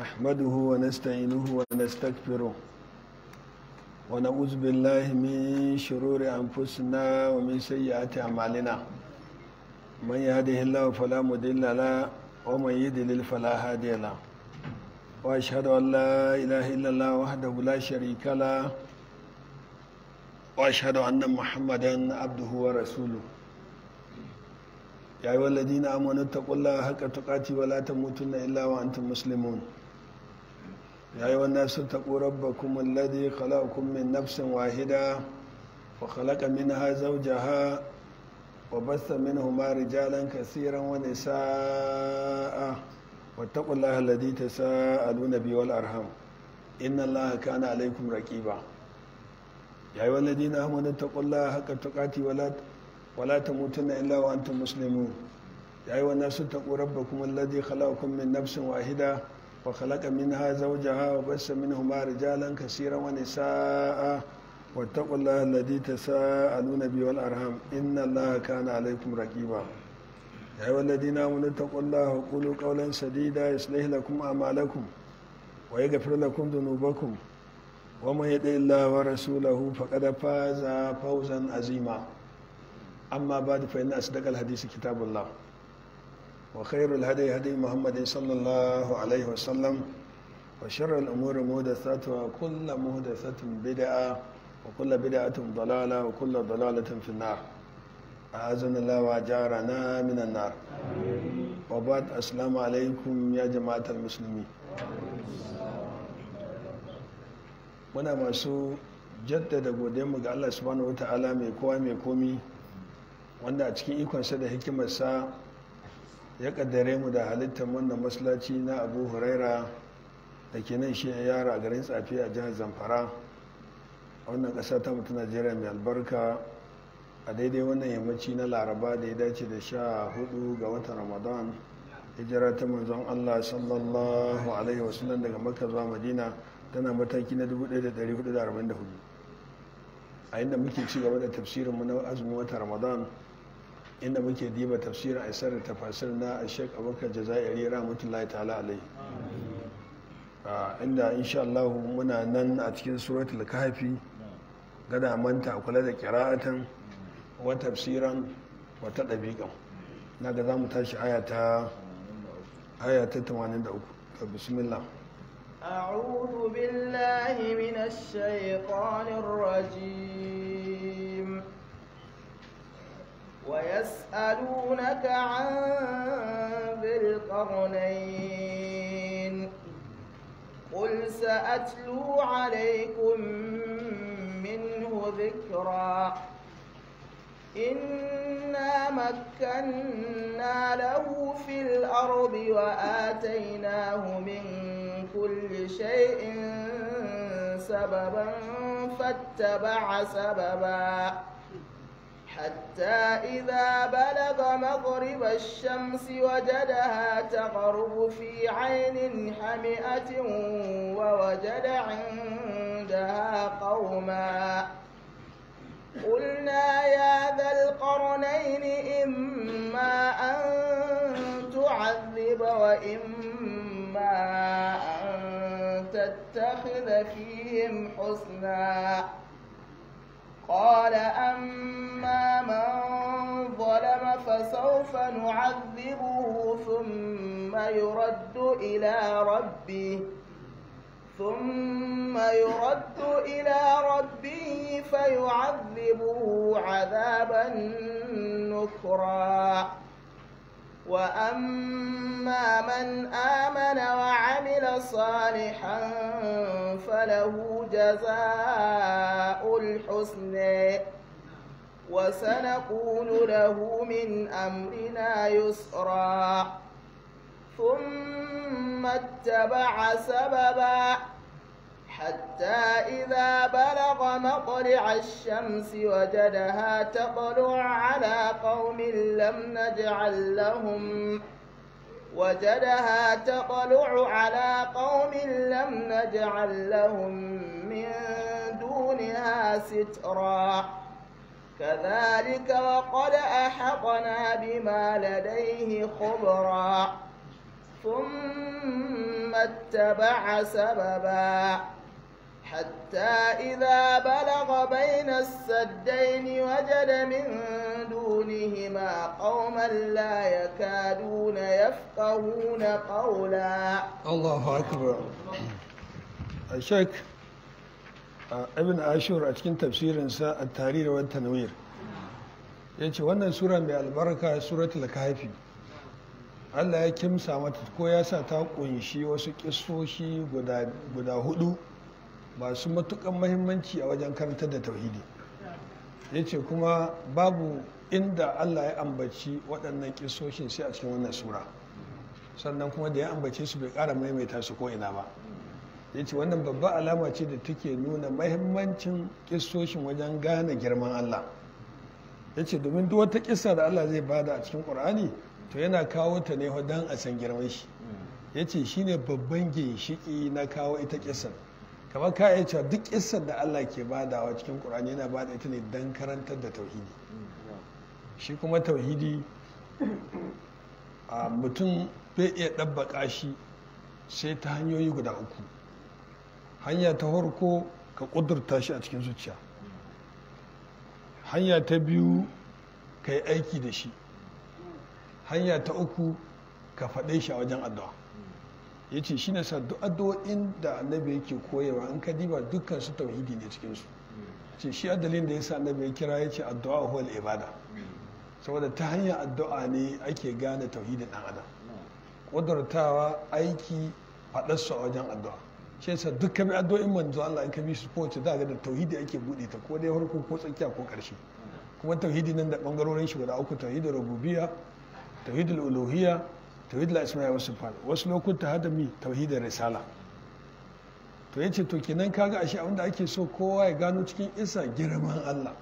نحمده ونستعينه ونستغفره ونعوذ بالله من شرور أنفسنا ومن سيئات أعمالنا من يهده الله فلا مضل له ومن يضلل فلا هادي له وأشهد أن لا إله إلا الله وحده لا شريك له وأشهد أن محمدا عبده ورسوله يا أيها الذين آمنوا اتقوا الله حق تقاته ولا تموتن إلا وأنتم مسلمون يا أيها الناس اتقوا ربكم الذي خلقكم من نفس واحدة وخلق منها زوجها وبث منهما رجالا كثيرا ونساء واتقوا الله الذي تساءلون به والأرحم إن الله كان عليكم رقيبا يا أيها الذين آمنوا اتقوا الله حق تقاته ولا ولا تموتن إلا وأنتم مسلمون يا أيها الناس اتقوا ربكم الذي خلقكم من نفس واحدة وخلق منها زوجها وبث منهما رجالا كثيرا ونساء واتقوا الله الذي تساءلون به والأرحام إن الله كان عليكم رقيبا يا أيها الذين آمنوا اتقوا الله وقولوا قولا سديدا يصلح لكم أعمالكم ويغفر لكم ذنوبكم ومن يطع الله ورسوله فقد فاز فوزا عظيما أما بعد فإن أصدق الحديث كتاب الله وخير الهدي هدي محمد صلى الله عليه وسلم وشر الأمور محدثاتها وكل محدثة بدعة وكل بدعة ضلالة وكل ضلالة في النار أعاذنا الله وأجارنا من النار وبعد السلام عليكم يا جماعة المسلمين muna masu jaddada mu ga Allah subhanahu wata'ala mai kowa mai komi wanda a cikin ikonsa da hikimarsa ya kaddare mu da halittar wannan masallaci na abu huraira da ke nan shi yara a garin tsafi a jihar zamfara a wannan ƙasa ta mutu najeriya mai albarka a daidai wannan yammaci na laraba da ya dace da sha hudu ga watan ramadan hijira ta manzon allah sallallahu alaihi wasallam daga makka zuwa madina tana mataki na 1444 a inda muke ci gaba da tafsirinmu na azumin watan ramadan inda muke diba tafsirin aisar da tafasir na ashek abubakar jazairi rahmatullahi ta'ala alai inda insha Allah muna nan a cikin suratul kahfi gada manta kula da kira'atan wa tafsiran wata ɗabiƙan na ga za mu tashi aya ta 83 ka bismillah أعوذ بالله من الشيطان الرجيم ويسألونك عن ذي القرنين قل سأتلو عليكم منه ذكرا إنا مكنا له في الأرض وآتيناه من كل شيء سببا فاتبع سببا حتى إذا بلغ مغرب الشمس وجدها تغرب في عين حمئة ووجد عندها قوما قلنا يا ذا القرنين إما أن تعذب وإما أن تتخذ فيهم حسنا قال أما من ظلم فسوف نعذبه ثم يرد إلى ربه ثم يرد إلى ربه فيعذبه عذابا نكرا وأما من آمن وعمل صالحا فله جزاء الحسن وسنقول له من أمرنا يسرا ثم اتبع سببا حتى إذا بلغ مطلع الشمس وجدها تطلع على قوم لم نجعل لهم وجدها تطلع على قوم لم نجعل لهم من دونها سترا كذلك وقد أحطنا بما لديه خبرا ثم اتبع سببا حتى إذا بلغ بين السدين وجد من دونهما قوما لا يكادون يفقهون قولا Allahu akbar a shek ibn ashur a cikin tafsirinsa a tarihi wa tanwir ya ce wannan sura mai albarka suratul kahfi Allah ya kimsa mata ko ya sa ta kunshi wasu kisoshi guda hudu masu matukan mahimmanci a wajen karantar da tauhidi ya ce kuma babu inda Allah ya ambaci waɗannan kisoshin sai a cikin wannan sura sannan kuma da ya ambace su bai ƙara maimaita su ko ina ba ya ce wannan babba alama ce da take nuna mahimmancin kissoshin wajen gane girman Allah ya ce domin duk wata kissa da Allah zai bada a cikin ƙur'ani to yana kawo ta ne don a san girman shi ya ce shi ne babban ginshiki na kawo ita kissan kamar ka iya cewa duk kissar da Allah ke badawa cikin ƙur'ani yana bada ita ne don karantar da tauhidi shi kuma tauhidi a mutum bai iya ɗabbaƙa shi sai ta hanyoyi guda uku hanya ta farko ka ƙudurta shi a cikin zuciya hanya ta biyu ka yi aiki da shi hanya ta uku ka faɗe shi a wajen addu'a ya ce shi ne duk addu'o'in da annabi yake koyewa in ka diba dukkan su tauhidi ne cikinsu ce shi adalin da ya sa annabi ya kira ya ce addu'a huwal ibada saboda ta hanyar addu'a ne ake gane tauhidin ɗan adam ƙudurtawa aiki faɗarsu a wajen addu'a shi yasa duk kami addu'o'in manzo Allah in ka bi su kowace za ga da tauhidi ake buɗe ta ko dai farko ko tsakiya ko ƙarshe kuma tauhidi nan da ɓangarorin shi guda uku tauhidin rububiyya tauhidin uluhiyya tauhidin asma'i wa sifat wasu lokuta hada mi tauhidin risala to yace to kenan kaga ashe abinda ake so kowa ya gano cikin isa girman Allah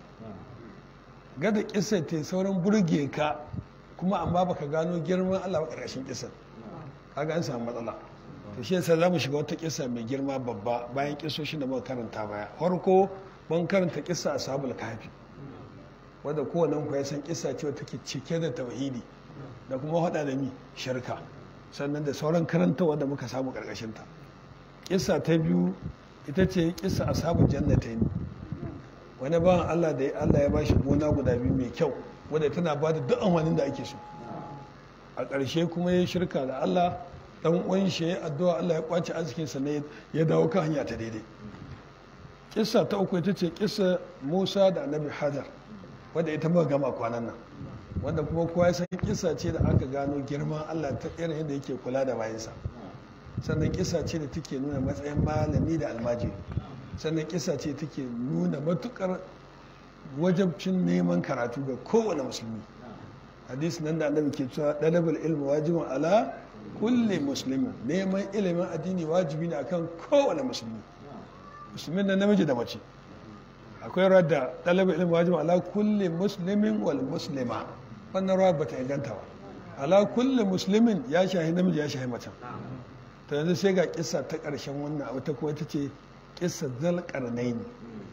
gada kisa ta sauran burge ka kuma amma baka gano girman Allah ba ƙarshen kisan kaga an samu matsala to shi yasa zamu shiga wata kisa mai girma babba bayan kisoshin da muka karanta baya farko mun karanta kisa ashabul kafi wanda kowanne ku ya san kisa ce take cike da tauhidi da kuma hada da mi shirka sannan da sauran karantawa da muka samu karkashin ta kisa ta biyu ita ce kisa ashabul jannatain wani bawan Allah da Allah ya bashi gona guda biyu mai kyau wadda tana ba da duk amfanin da ake so a ƙarshe kuma ya shirka da Allah dan uwan shi ya addu'a Allah ya kwace arzikin sa ne ya dawo kan hanya ta daidai kissa ta uku ita ce kissa Musa da Annabi Hajar wadda ita muka gama kwanan nan wanda kuma kowa ya san kissa ce da aka gano girman Allah ta irin yadda yake kula da bayansa sannan kissa ce da take nuna matsayin malami da almajiri sannan kissa ce take nuna matukar wajabcin neman karatu ga kowane musulmi hadisi nan da annabi ke cewa dalabul ilmi wajibin ala kulli muslimin neman ilimin addini wajibi ne akan kowane musulmi musulmin na namiji da mace akwai radda dalabul ilmi wajibin ala kulli muslimin wal muslima wannan ruwa bata inganta ba ala kulli muslimin ya shahi namiji ya shahi mace to yanzu sai ga kissa ta karshen wannan abu ta kuma ta ce kissa zalqarnaini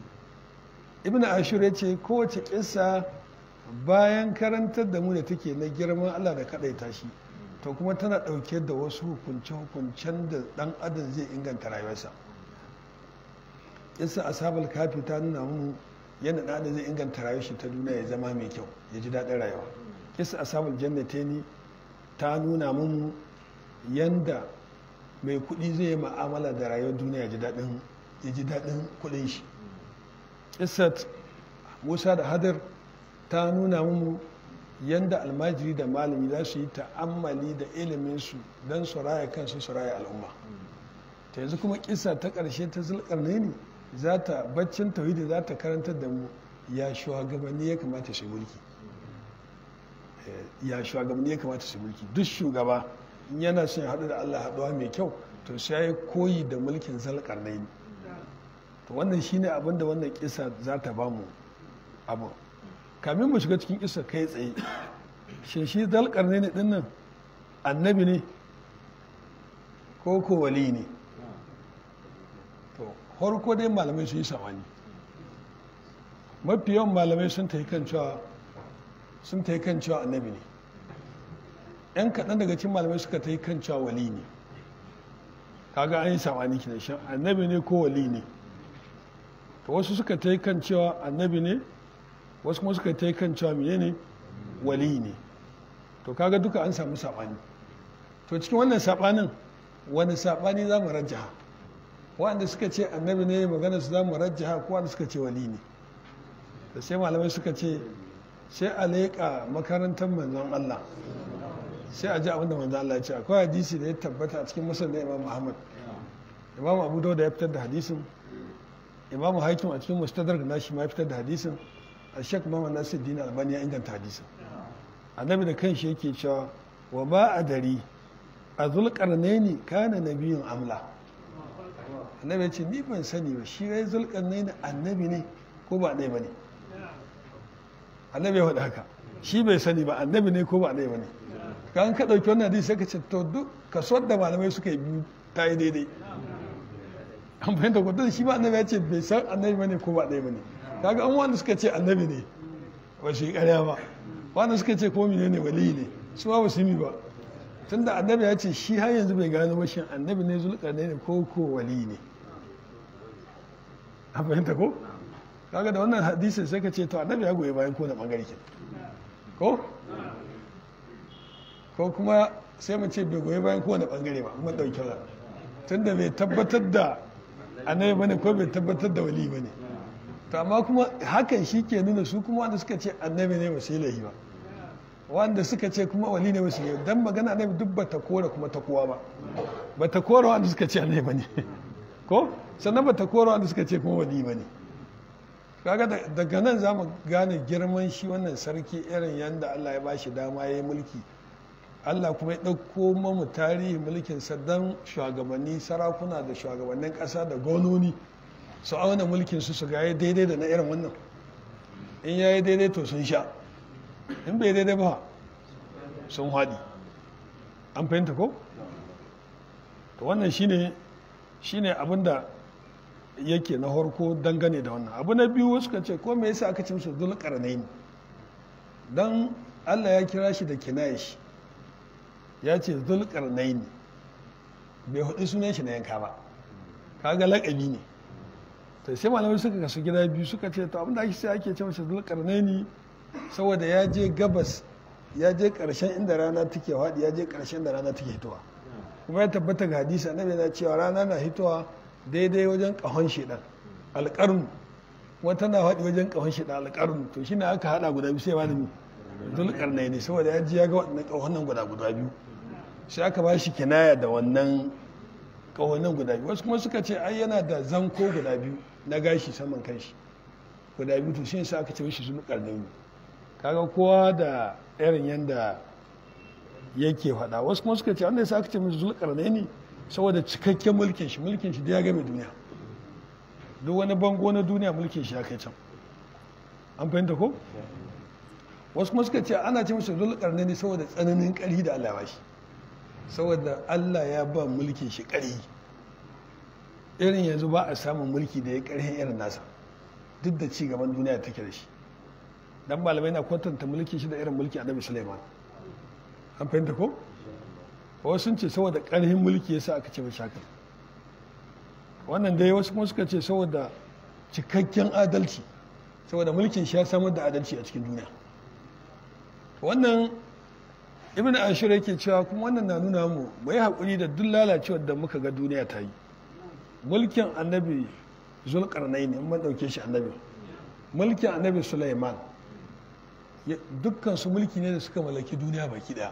ibn ashur ya ce kowace kissa bayan karantar da mu da take na girman allah da kaɗaita shi to kuma tana ɗauke da wasu hukunce-hukuncen da ɗan adam zai inganta rayuwarsa kissa ashabul kafi ta nuna mu yadda ɗan adam zai inganta rayuwar shi ta duniya ya zama mai kyau ya ji daɗin rayuwa kissa ashabul jannateni ta nuna mu yanda mai kuɗi zai yi ma'amala da rayuwar duniya ya ji daɗin kuɗin shi Isat Musa da Hadar ta nuna mu yadda almajiri da malami za su yi ta'ammali da iliminsu don su raya kansu su raya al'umma ta yanzu kuma kisa ta ƙarshe ta zulƙarne ne za ta baccin tauhidi za ta karantar da mu ya shugabanni ya kamata su mulki ya shugabanni ya kamata su mulki duk shugaba yana son ya haɗu da Allah haɗuwa mai kyau to sai ya koyi da mulkin zulƙarne ne to wannan shine abin da wannan kisa za ta ba mu abu kamin mu shiga cikin kisa kai tsaye shi shi dalkarne ne dinnan annabi ne ko ko wali ne to harko dai malamai sun yi samani mafi yawan malamai sun ta kan cewa sun ta kan cewa annabi ne yan kaɗan daga cikin malamai suka ta yi kan cewa wali ne kaga an yi sabani kinan shan annabi ne ko wali ne to wasu suka ta yi kan cewa annabi ne wasu kuma suka ta yi kan cewa miye ne wali ne to kaga duka an samu sabani to cikin wannan sabanin wani sabani za mu rajjaha wanda suka ce annabi ne magana su za mu rajjaha ko wanda suka ce wali ne da sai malamai suka ce sai a leƙa makarantar manzon Allah sai a ji abinda manzon Allah ya ce akwai hadisi da ya tabbata a cikin musul da imam Muhammad imam Abu Dawud ya fitar da hadisin imam Hakim a cikin mustadrak nashi ma ya fitar da hadisin a Sheikh Muhammad Nasiruddin Albani ya inganta hadisin annabi da kanshi yake cewa wa ba a dari a zulkarnaini kana nabiyun amla annabi ya ce ni ban sani ba shi rai zulkarnaini annabi ne ko ba ɗaya ba ne annabi ya faɗi haka shi bai sani ba annabi ne ko ba ɗaya ba ne ka an ka ɗauki wannan hadisi sai ka ce to duk kaso da malamai suka yi biyu ta yi daidai an fahimta ko don shi ba annabi ya ce bai san annabi ba ne ko ba ɗaya ba ne kaga an wanda suka ce annabi ne ba shi ƙarya ba wanda suka ce ko mene ne wali ne su ba su yi ba tunda annabi ya ce shi har yanzu bai gano ba shin annabi ne zulkarnai ne ko ko wali ne an fahimta ko kaga da wannan hadisin sai ka ce to annabi ya goyi bayan ko da bangare ke ko ko kuma sai mu ce bai goyi bayan ko da bangare ba mun dauki ra tunda bai tabbatar da annabi bane ko bai tabbatar da wali bane to amma kuma hakan shi ke nuna su kuma wanda suka ce annabi ne ba su yi lahi ba wanda suka ce kuma wali ne ba su yi dan magana annabi duk ba ta kora kuma ta kowa ba ba ta kora wanda suka ce annabi bane ko sannan ba ta kora wanda suka ce kuma wali bane kaga daga nan za mu gane girman shi wannan sarki irin yadda Allah ya bashi dama ya yi mulki Allah kuma ya ɗauko mamu tarihi mulkin don shugabanni sarakuna da shugabannin ƙasa da gononi su auna mulkin su su ga ya daidai da na irin wannan in ya yi daidai to sun sha in bai daidai ba sun haɗi an fahimta ko? to wannan shine shine abinda yake na harko dangane da wannan abu na biyu suka ce ko me yasa aka ce musu zulkarnaini dan Allah ya kira shi da kinayish ya ce zulkarnaini bai hudu sunan shi na yanka ba kaga lakabi ne to sai malamai suka kasu gida biyu suka ce to abinda ake sai ake ce masa zulkarnaini saboda ya je gabas ya je karshen inda rana take haɗi ya je karshen da rana take hitowa kuma ya tabbata ga hadisi annabi na cewa rana na hitowa daidai wajen kahon shedan alƙarnu wata na haɗi wajen kahon shedan alƙarnu to shine aka haɗa guda biyu sai ba da mi dulƙarnai ne saboda ya ji ya ga waɗannan ƙahonan guda guda biyu sai aka ba shi kinaya da wannan ƙahonan guda biyu wasu kuma suka ce ai yana da zanko guda biyu na gashi saman kanshi guda biyu to shi sai aka ce shi dulƙarnai ne kaga kowa da irin yanda yake faɗa wasu kuma suka ce wanda ya aka ce musu dulƙarnai ne saboda cikakken mulkin shi mulkin shi da ya game duniya duk wani bango na duniya mulkin shi ya kai can an fahimta ko wasu kuma suka ce ana ce masa zulkarni ne saboda tsananin ƙari da Allah shi saboda Allah ya ba mulkin shi ƙari irin yanzu ba a samun mulki da ya ƙarfin irin nasa duk da ci gaban duniya take da shi dan malamai na kwatanta mulkin shi da irin mulki annabi Sulaiman an fahimta ko wasu sun ce saboda ƙarfin mulki yasa aka ce mashi haka wannan dai wasu kuma suka ce saboda cikakken adalci saboda mulkin shi ya samar da adalci a cikin duniya wannan ibn ashir yake cewa kuma wannan na nuna mu mu yi haƙuri da duk lalacewar da muka ga duniya ta yi mulkin annabi zulkarnai ne mun ɗauke shi annabi mulkin annabi sulaiman dukkan su mulki ne da suka mallaki duniya baki ɗaya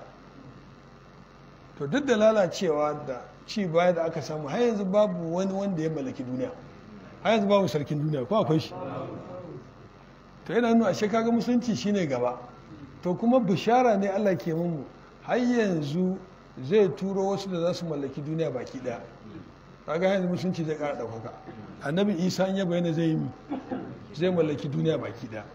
to duk da lalacewa da ci baya da aka samu har yanzu babu wani wanda ya mallaki duniya har yanzu babu sarkin duniya ko akwai shi to yana nuna ashe kaga musulunci shine gaba to kuma bishara ne Allah ke mu har yanzu zai turo wasu da za su mallaki duniya baki daya kaga yanzu musulunci zai kara ɗaukaka annabi isa ya bayyana zai yi zai mallaki duniya baki daya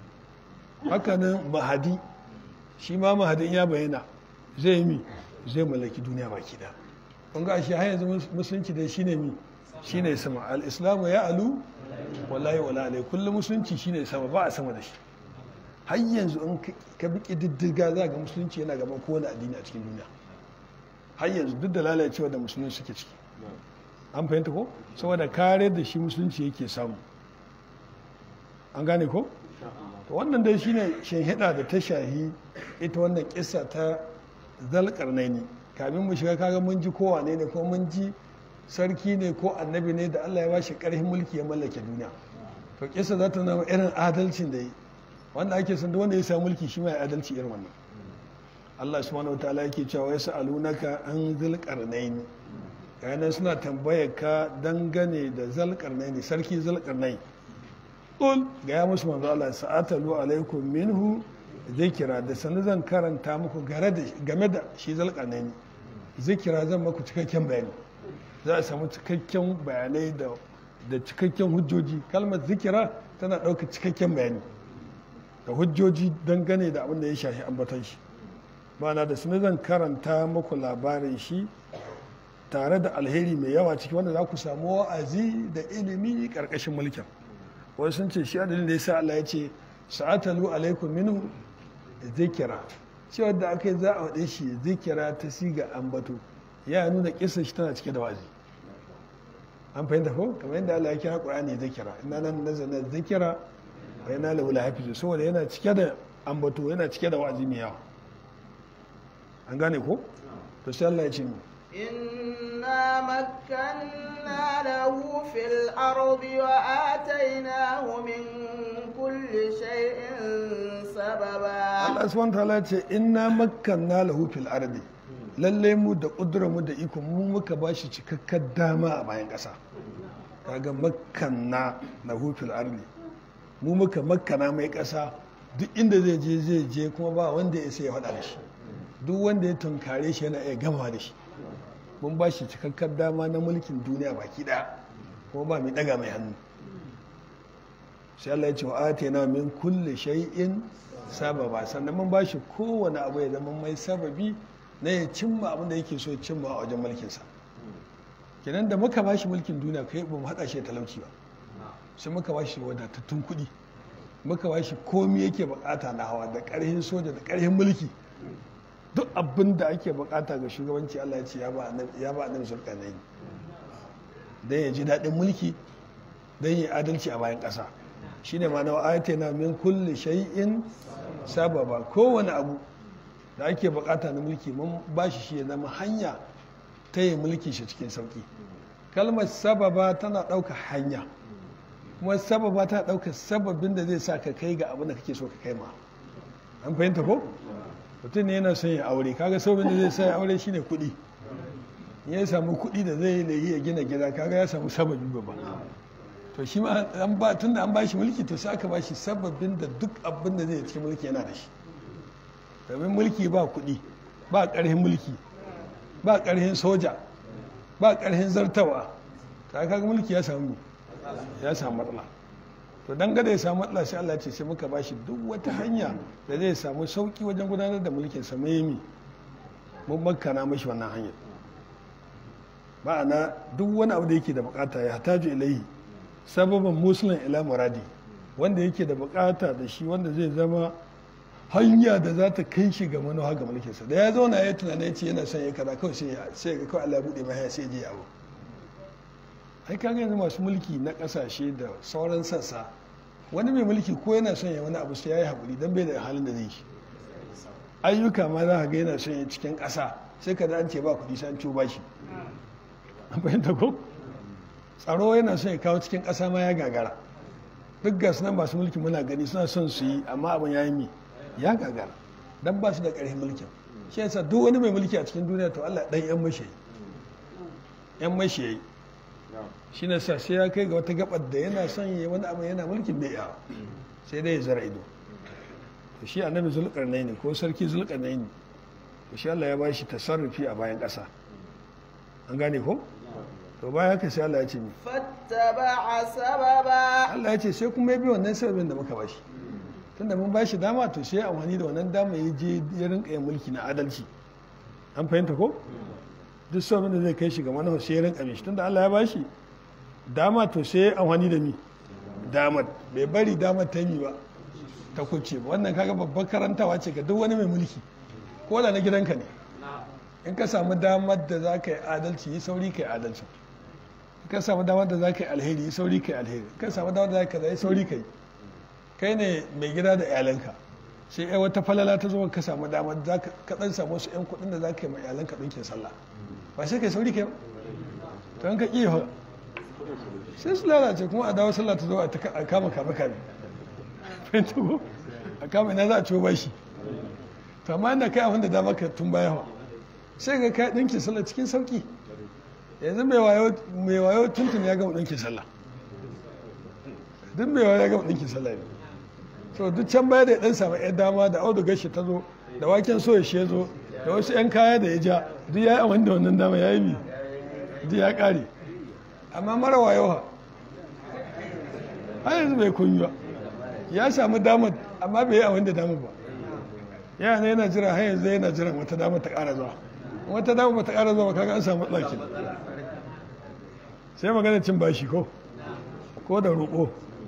hakanan mahadi shi ma mahadin ya bayyana zai yi zai mallaki duniya baki daya kun ga shi har yanzu musulunci dai shine mi shine sama al-islamu ya alu wallahi wala alai kullum musulunci shine sama ba a sama da shi har yanzu in ka bi ƙididdiga za ga musulunci yana gaban kowane addini a cikin duniya har yanzu duk da lalacewa da musulunci suke ciki an fahimta ko saboda kare da shi musulunci yake samu an gane ko to wannan dai shine shinhida da ta shahi ita wannan kissa ta zalƙarnaini kamin mu shiga kaga mun ji ko wane ne ko mun ji sarki ne ko annabi ne da Allah ya ba shi ƙarfin mulki ya mallake duniya to kissa za ta nuna irin adalcin da yi wanda ake son wanda ya samu mulki shi mai adalci irin wannan Allah subhanahu wataala yake cewa ya sa'alunaka an zalƙarnaini yanar suna tambayar ka dangane da zalƙarnaini sarki zalƙarnaini ƙul ga ya musu manzo Allah sa'atalu alaikum minhu zikira da sanu zan karanta muku game da shi zalƙarnaini zikira zan maku cikakken bayani za a samu cikakken bayanai da da cikakken hujjoji kalmar zikira tana ɗauka cikakken bayani da hujjoji dangane da abin da ya shafi ambaton shi ma'ana da sanu zan karanta muku labarin shi tare da alheri mai yawa ciki wanda za ku samu wa'azi da ilimi ƙarƙashin mulkin wasu sun ce shi adalin da ya sa Allah ya ce sa'atalu alaikum minhu zikira cewa da aka yi za a waɗe shi zikira ta siga ambato ya nuna kisa shi tana cike da wazi an fahimta ko kamar yadda Allah ya kira Qur'ani zikira ina nan nazana zikira wa yana lahu hafizu saboda yana cike da ambato yana cike da wazi mai yawa an gane ko to sai Allah ya ce mu إنا مكنا له في الأرض وآتيناه من كل شيء سببا Allah subhanahu ta'ala ce inna makkanna lahu fil ardi lalle mu da kudura mu da iko mu muka bashi cikakkar dama a bayan ƙasa kaga makkanna lahu fil ardi mu muka makkana mai ƙasa duk inda zai je zai je kuma ba wanda ya sai ya faɗa da shi duk wanda ya tunkare shi yana iya gama da shi mun ba shi cikakkar dama na mulkin duniya baki ɗaya kuma ba mai ɗaga mai hannu sai Allah ya ce wa atena min kulle shay'in sababa sannan mun ba shi kowane abu ya zama mai sababi na ya cimma abin da yake so ya cimma a wajen mulkinsa kenan da muka ba shi mulkin duniya kai ba mu haɗa shi talauci ba sai muka ba shi wadatattun kuɗi muka ba shi komi yake bukata na hawa da ƙarhin soja da ƙarhin mulki duk abin da ake bukata ga shugabanci Allah ya ce ya ba annabi sulkanai don ya ji daɗin mulki don yi adalci a bayan ƙasa shi ne ma'ana ayata na min kulle shay'in sababa kowane abu da ake bukata na mulki mun ba shi shi ya zama hanya ta yi mulki shi cikin sauki kalmar sababa tana ɗauka hanya kuma sababa tana ɗauka sababin da zai sa ka kai ga abin da kake so ka kai ma an fahimta ko mutum ne yana son ya aure kaga sababin da zai sa ya aure shine kuɗi ya samu kuɗi da zai yi ya gina gida kaga ya samu sababi babba to shi ma an ba tunda an bashi mulki to sai aka bashi sababin da duk abin da zai cikin mulki yana da shi domin mulki ba kuɗi ba ƙarhin mulki ba ƙarhin soja ba ƙarhin zartawa ta kaga mulki ya samu ya samu matsala to dan gada ya samu matsala sai Allah ce sai muka bashi duk wata hanya da zai samu sauki wajen gudanar da mulkin sa mai mun makana mashi wannan hanyar ma'ana duk wani abu da yake da bukata ya hataju ilaihi sababan musulun ila muradi wanda yake da bukata da shi wanda zai zama hanya da za ta kai shi ga manuwa ga mulkinsa da ya zauna ya tunana ya ce yana son ya kaza kawai sai ga kawai Allah ya buɗe mai sai je yawo ai kaga yanzu masu mulki na kasashe da sauran sassa wani mai mulki ko yana son ya wani abu sai ya yi haƙuri don bai da halin da zai shi ayyuka ma za ka ga yana son ya cikin ƙasa sai ka an ce ba kuɗi sai an ciwo bashi an fahimta ko tsaro yana son ya kawo cikin ƙasa ma ya gagara duk ga nan masu mulki muna gani suna son su yi amma abin ya yi mi ya gagara don ba su da ƙarfin mulkin shi yasa duk wani mai mulki a cikin duniya to Allah ɗan yan mashi yan mashi shi na sa sai ya kai ga wata gabar da yana son yi wani abu yana mulkin bai yawa sai dai ya zara ido to shi annabi zulkarnai ne ko sarki zulkarnai ne to shi Allah ya ba shi tasarrufi a bayan ƙasa an gane ko to bayan haka sai Allah ya ce mi fattaba'a sababa Allah ya ce sai kuma ya bi wannan sababin da muka bashi tunda mun bashi dama to sai amfani da wannan dama ya je ya rinka yin mulki na adalci an fahimta ko duk sababin da zai kai shi ga manahu sai ya rinka mishi tunda Allah ya bashi dama to sai amfani da mi damar bai bari damar ta yi ba ta kuce ba wannan kaga babbar karantawa ce ga duk wani mai mulki ko da na gidanka ne in ka samu damar da za ka yi adalci yi sauri ka yi adalci in ka samu damar da za ka yi alheri yi sauri ka yi alheri in ka samu damar da za ka yi sauri ka yi kai ne mai gida da iyalanka sai ai wata falala ta zo ka samu damar za ka dan samu wasu yan kuɗin da za ka yi ma iyalanka ɗinkin sallah ba sai ka yi sauri ka yi ba to in ka ƙi fa sai su lalace kuma a dawo sallah ta zo a kama kame kame fahimta ko a kama ina za a ciwo bashi to amma inda kai abin da dama ka tun baya fa sai ga kai ɗinkin sallah cikin sauki yanzu mai wayo tuntun ya gama ɗinkin sallah duk mai wayo ya gama ɗinkin sallah ne so duk can baya da ya ɗan samu yan dama da audu gashi ta zo da waken soya shi ya zo da wasu yan kaya da ya ja duk ya yi amfani da wannan dama ya yi mi duk ya ƙare amma mara wayo ha har yanzu bai kunyi ba ya samu damar amma bai yi amfani da damar ba yana yana jira har yanzu yana jiran wata damar ta ƙara zuwa wata dama bata ƙara zuwa kaga an samu ɗaki sai magana cin bashi ko ko da roƙo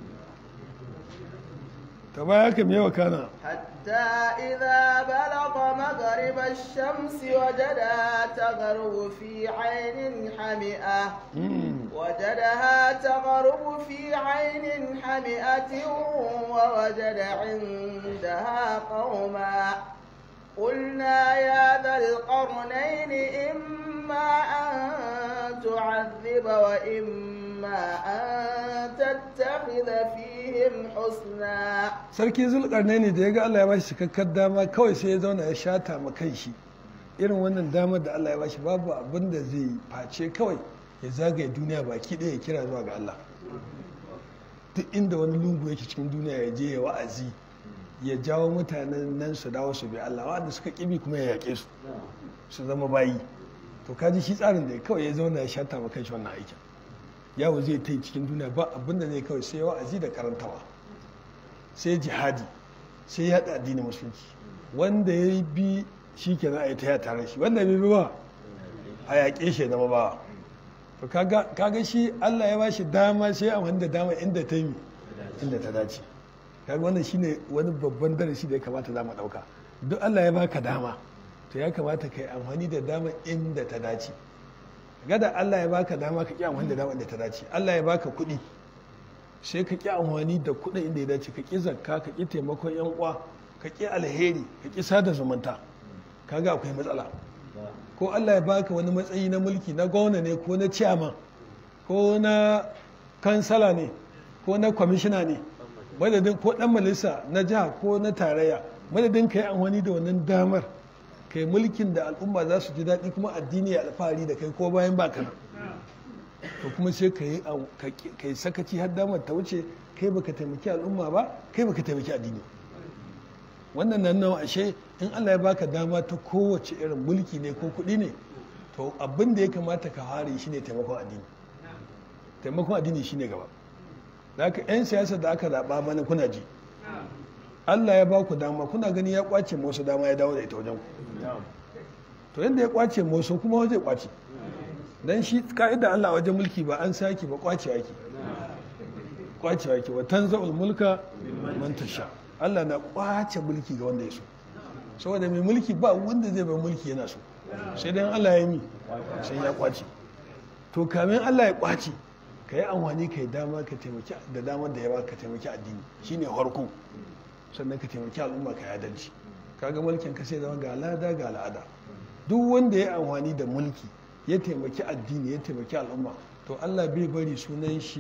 ta baya ka mewa kana حتى إذا بلغ مغرب الشمس وجدها تغرب في عين حمئة وجدها تغرب في عين حمئة ووجد عندها قوما قلنا يا ذا القرنين إما أن تعذب وإما أن تتخذ فيهم حسنا sarki zulkarnai ne da ya ga Allah ya bashi cikakkar dama kawai sai ya zauna ya shata ma kan shi irin wannan damar da Allah ya bashi babu abin da zai face kawai ya zagaye duniya baki ɗaya ya kira zuwa ga Allah duk inda wani lungu yake cikin duniya ya je ya wa'azi ya jawo mutanen nan su dawo su bi Allah wanda suka kibi kuma ya yaƙe su su zama bayi to kaji shi tsarin da kawai ya zauna ya shata ma kanshi wannan aikin yawo zai ta cikin duniya ba abin da zai kawai sai wa'azi da karantawa sai jihadi sai yaɗa addinin musulunci wanda ya bi shi ke za a yi ta ya tare shi wanda bai bi ba a yaƙe shi zama ba to kaga shi Allah ya ba shi dama sai a wanda dama inda ta yi inda ta dace kaga wannan shine wani babban darasi da ya kamata za mu ɗauka duk Allah ya baka dama to ya kamata ka yi amfani da dama inda ta dace gada Allah ya baka dama ka ƙi amfani da dama inda ta dace Allah ya baka kuɗi sai ka ƙi amfani da kuɗin inda ya dace ka ƙi zakka ka ƙi taimakon yan uwa ka ƙi alheri ka ƙi sada zumunta kaga akwai matsala ko Allah ya baka wani matsayi na mulki na gwamna ne ko na ciyaman ko na kansala ne ko na kwamishina ne madadin ko dan majalisa na jiha ko na tarayya madadin ka yi amfani da wannan damar ka yi mulkin da al'umma za su ji daɗi kuma addini ya alfahari da kai ko bayan baka nan to kuma sai ka yi sakaci har damar ta wuce kai baka taimaki al'umma ba kai baka taimaki addini wannan nan nawa ashe in Allah ya baka dama ta kowace irin mulki ne ko kuɗi ne to abin da ya kamata ka fara shi ne taimakon addini taimakon addini shine gaba da haka 'yan siyasa da aka zaɓa mana kuna ji Allah ya ba ku dama kuna gani ya kwace wasu dama ya dawo da ita wajen ku to yadda ya kwace wasu kuma zai kwace dan shi ka'ida Allah wajen mulki ba an sake ba kwace ake kwace ake wa tanza'ul mulka man tasha Allah na kwace mulki ga wanda ya so saboda mai mulki ba wanda zai bai mulki yana so sai dan Allah ya yi sai ya kwace to kamin Allah ya kwace ka yi amfani ka yi dama ka taimaki da damar da ya ba ka taimaki addini shine harko sannan ka taimaki al'umma ka adalci kaga mulkin ka sai zama ga al'ada ga al'ada duk wanda ya amfani da mulki ya taimaki addini ya taimaki al'umma to Allah bai bari sunan shi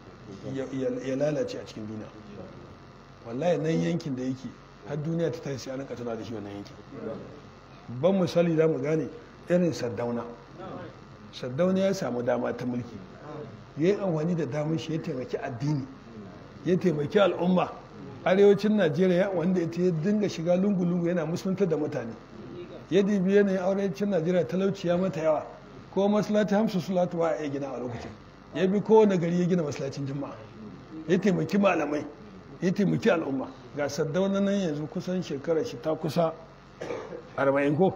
ya lalace a cikin duniya wallahi nan yankin da yake har duniya ta tashi an tana da shi wannan yankin ban misali za mu gane irin sardauna sardauna ya samu dama ta mulki ya yi amfani da damar shi ya taimaki addini ya taimaki al'umma arewacin najeriya wanda ita ya dinga shiga lungu-lungu yana musulunta da mutane ya dibi yanayin arewacin najeriya talauci ya mata yawa ko masalati hamsu sulatu wa ya gina a lokacin ya bi kowane gari ya gina masalacin juma'a ya taimaki malamai ya taimaki al'umma ga saddauna nan yanzu kusan shekarar shi ta kusa 40 ko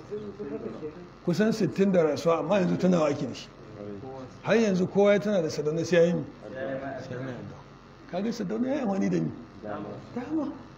kusan 60 da rasuwa amma yanzu tana waki da shi har yanzu kowa ya tana da sadauna sai ya yi kaga sadauna ya yi amfani da ni dama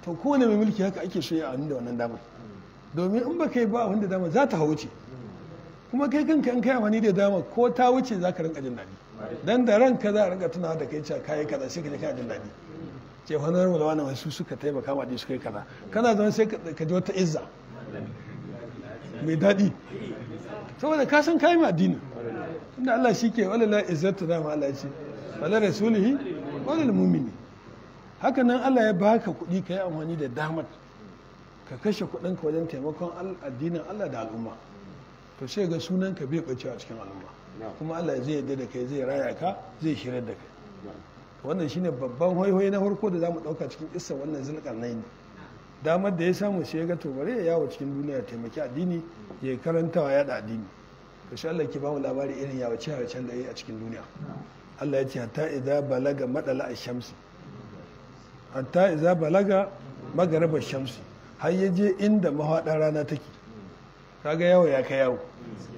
to kowane mai mulki haka ake so ya amfani da wannan damar domin in ba kai ba wanda dama za ta wuce kuma kai kanka in kai amfani da dama ko ta wuce za ka rinka jin daɗi dan da ranka za a rinka tunawa da kai cewa kayi kaza sai ka je kana jin daɗi ce honar wala wani wasu suka taimaka ma dai suka yi kaza kana zama sai ka ji wata izza mai daɗi saboda ka san kayi ma addini inda Allah shi ke wala la izzatu dama Allah ce wala rasulihi wala mu'mini haka nan Allah ya baka kuɗi ka yi amfani da damar ka kashe kuɗinka wajen taimakon addinin Allah da al'umma to sai ga sunanka bai ɓacewa a cikin al'umma kuma Allah zai yarda da kai zai raya ka zai shirar da kai wannan shine babban hoihoyi na farko da zamu ɗauka cikin kissa wannan zulkarnain damar da ya samu sai ya ga to bare ya yawo cikin duniya taimaki addini ya karantawa ya da addini to sai Allah ke ba mu labari irin yawace yawacen da yayi a cikin duniya Allah ya ce hatta idza balaga madala ash-shamsi hatta idza balaga maghariba ash-shamsi har ya je inda mahaɗar rana take kaga yawo ya kai yawo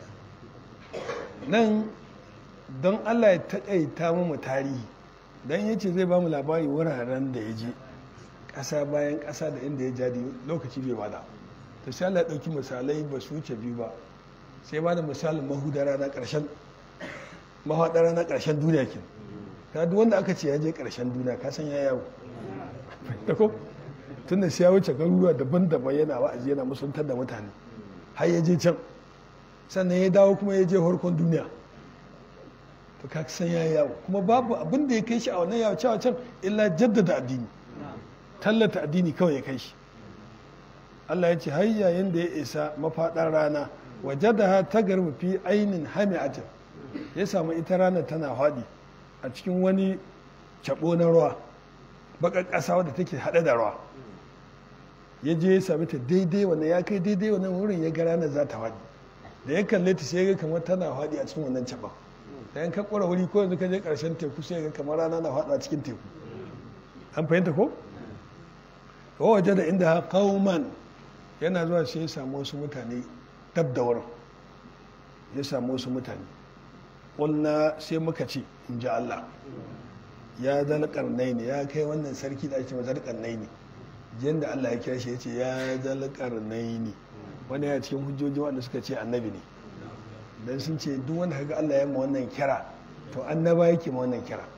nan don allah ya taƙaita mu tarihi don ya ce zai ba mu labari wuraren da ya je ƙasa bayan ƙasa da inda ya jadi lokaci bai bada ta sai allah ya ɗauki misalai ba su wuce biyu ba sai ba da misalin mahudar rana ƙarshen mahaɗar rana ƙarshen duniya ke ta duk wanda aka ce ya je ƙarshen duniya ka san ya yawo tun da ya wuce garuruwa daban-daban yana wa'azi yana musuntar da mutane har ya je can sannan ya dawo kuma ya je harkon duniya to ka san ya yawo kuma babu abin da ya kai shi a wannan yawo cewa can illa jaddada addini tallata addini kawai ya kai shi Allah ya ce har yayin da ya isa mafaɗar rana wajadaha ta garba fi ainin hami'atin ya samu ita rana tana haɗi a cikin wani cabo na ruwa baƙar ƙasa wadda take haɗe da ruwa ya je ya sami ta daidai wannan ya kai daidai wannan wurin ya ga ranar za ta haɗi da ya kalle ta sai ya ga kamar tana haɗi a cikin wannan caɓa da yan ka ƙura wuri ko yanzu ka je ƙarshen teku sai ya ga kamar rana na haɗu a cikin teku an fahimta ko wa waje da inda kauman yana zuwa sai ya samu wasu mutane dab da wurin ya samu wasu mutane ƙulna sai muka ce in ji Allah ya zalƙarnai ne ya kai wannan sarki da ake ma zalƙarnai ne yadda Allah ya kira shi ya ce ya zalƙarnai ne wani ya cikin hujjoji wanda suka ce annabi ne don sun ce duk wanda kaga Allah ya ma wannan kira to annaba yake ma wannan kira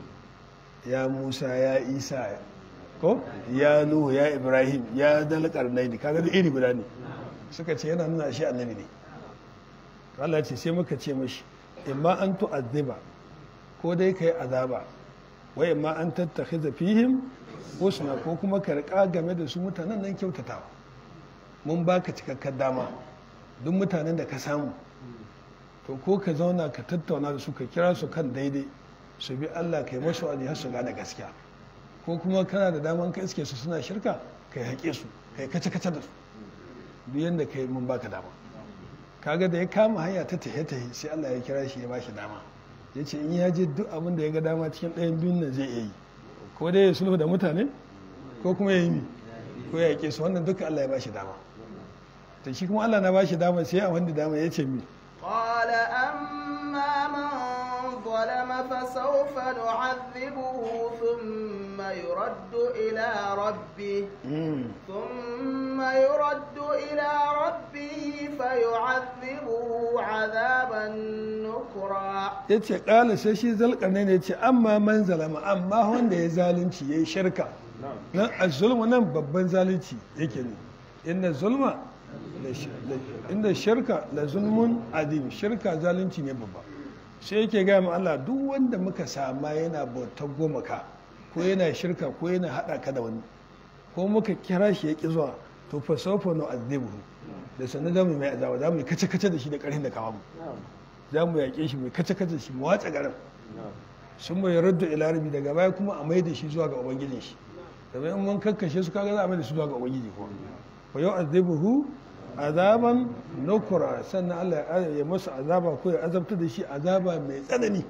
ya Musa ya Isa ko ya Nuhu ya Ibrahim ya zalƙarnai ne kaga da iri guda ne suka ce yana nuna shi annabi ne Allah ya ce sai muka ce mashi imma an tu'azziba ko dai kai azaba wa imma an tattakhiza fihim husna ko kuma ka riƙa game da su mutanen nan kyautatawa mun baka cikakkar dama duk mutanen da ka samu to ko ka zauna ka tattauna da su ka kira su kan daidai su bi Allah kai masu wani har su gane gaskiya ko kuma kana da daman ka iske su suna shirka kai haƙe su kai kace kace da su duk yanda kai mun baka dama kaga da ya kama hanya ta tahe tahe sai Allah ya kira shi ya bashi dama ya ce in ya je duk abin da ya ga dama cikin ɗayan biyun nan zai iya yi ko dai ya sulhu da mutane ko kuma ya yi mi ko ya yake su wannan duka Allah ya bashi dama to shi kuma Allah na bashi dama sai a wanda dama ya ce mi قال أما من ظلم فسوف نعذبه ثم يرد إلى ربه ثم يرد إلى ربه فيعذبه عذابا نكرا ya ce ƙala sai shi zalƙarnai ne ce amma man zalama amma wanda ya zalunci ya yi shirka nan a zulma nan babban zalunci yake ne inda zulma inda shirka la zulmun adim shirka zalunci ne babba sai yake gaya ma Allah duk wanda muka sama yana bautar gomaka ko yana shirka ko yana haɗa ka da wani ko muka kira shi ya ƙi zuwa to fa sawfa nu'adhibuhu da sanin zamu mai azaba zamu yi kace kace da shi da ƙarfin da kawo mu za mu yaƙe shi mai kace kace shi mu watsa garin sun mai radda ila rabi daga baya kuma a mai da shi zuwa ga ubangijin shi domin in mun kakkashe su kaga za a mai da su zuwa ga ubangiji ko fa yau azabuhu azaban nukura sannan Allah ya masa azaba ko ya azabta da shi azaba mai tsanani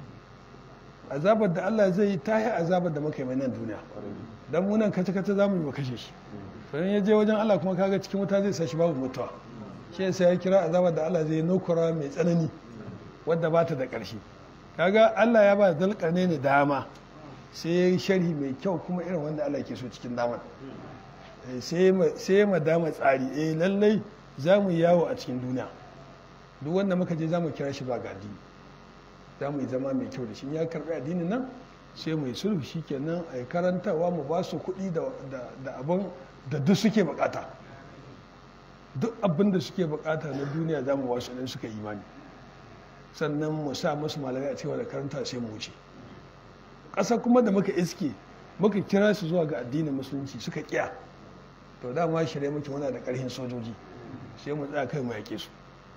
azabar da Allah zai yi ta yi azabar da muka yi mai nan duniya dan mu nan kace kace za mu yi ba kashe shi to in ya je wajen Allah kuma kaga cikin wuta zai sa shi babu mutuwa shi yasa ya kira azabar da Allah zai yi nukura mai tsanani wadda ba ta da ƙarshe kaga Allah ya ba zalƙarne ne dama sai ya yi sharhi mai kyau kuma irin wanda Allah ke so cikin damar sai ya madama tsari eh lallai za mu yawo a cikin duniya duk wanda muka je za mu kira shi ba ga addini za mu yi zama mai kyau da shi ya karɓi addinin nan sai mu yi sulhu shi kenan a yi karantawa mu ba su kuɗi da abin da duk suke bukata duk abin da suke bukata na duniya za mu ba su suka imani sannan mu sa musu malamai a cewa da karanta sai mu wuce ƙasa kuma da muka iske muka kira su zuwa ga addinin musulunci suka kiya to dama shirye muke muna da ƙarfin sojoji sai mu tsaya kai mu yaƙe su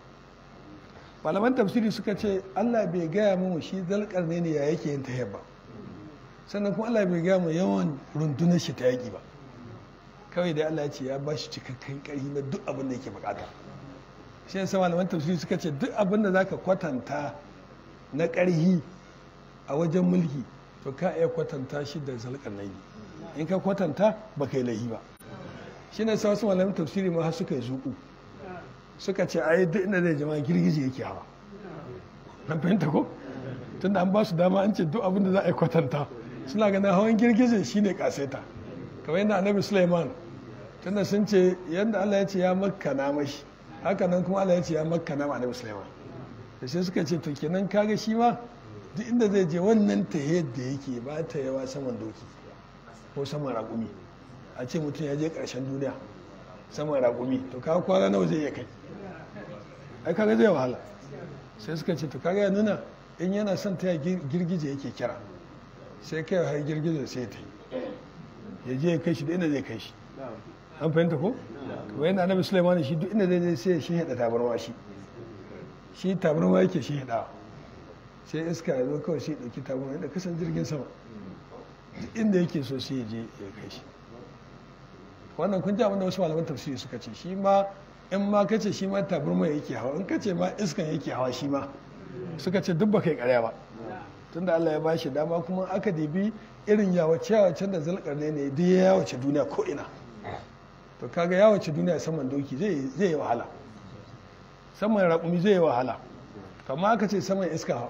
malaman tafsiri suka ce allah bai gaya mu shi zalƙar ne ya yake yin tahiyar ba sannan kuma allah bai gaya mu yawan rundunar shi ta yaƙi ba kawai da allah ya ce ya ba shi cikakken ƙarfi na duk abin da yake bukata shi yasa malaman tafsiri suka ce duk abin da zaka kwatanta na ƙarhi a wajen mulki to ka iya kwatanta shi da zalƙarnai in ka kwatanta ba kai laihi ba shi ne sa wasu malaman tafsiri ma har suka yi zuƙu suka ce ai duk inda zai jama'a girgije yake hawa an fahimta ko tunda an ba su dama an ce duk abin da za a yi kwatanta suna ganin hawan girgije shine kaseta kamar yadda annabi suleiman tunda sun ce yadda allah ya ce ya makkana mashi haka nan kuma allah ya ce ya makkana ma annabi suleiman da sai suka ce to kenan kaga shi ma duk inda zai je wannan ta yadda yake ba ta yawa saman doki ko saman raƙumi a ce mutum ya je ƙarshen duniya saman raƙumi to kaga kwana nawa zai iya kai ai kaga zai wahala sai suka ce to kaga ya nuna in yana son ta girgije yake kira sai kai har girgije sai ta yi ya je ya kai shi da inda zai kai shi an fahimta ko kamar yadda annabi sulaiman shi duk inda zai sai shi hada tabarma shi shi tabarma yake shi hada sai iska ya zo kawai sai dauki tabarma inda kasan jirgin sama duk inda yake so sai ya je ya kai shi wannan kun ji abinda wasu malaman tafsiri suka ce shi ma in ma kace shi ma tabarma yake hawa in kace ma iskan yake hawa shi ma suka ce duk ba kai karya ba tunda Allah ya bashi dama kuma aka dibi irin yawace yawacen da zalkarne ne duk ya yawace duniya ko ina to kaga yawace duniya saman doki zai zai yi wahala saman raƙumi zai yi wahala kamar aka ce saman iska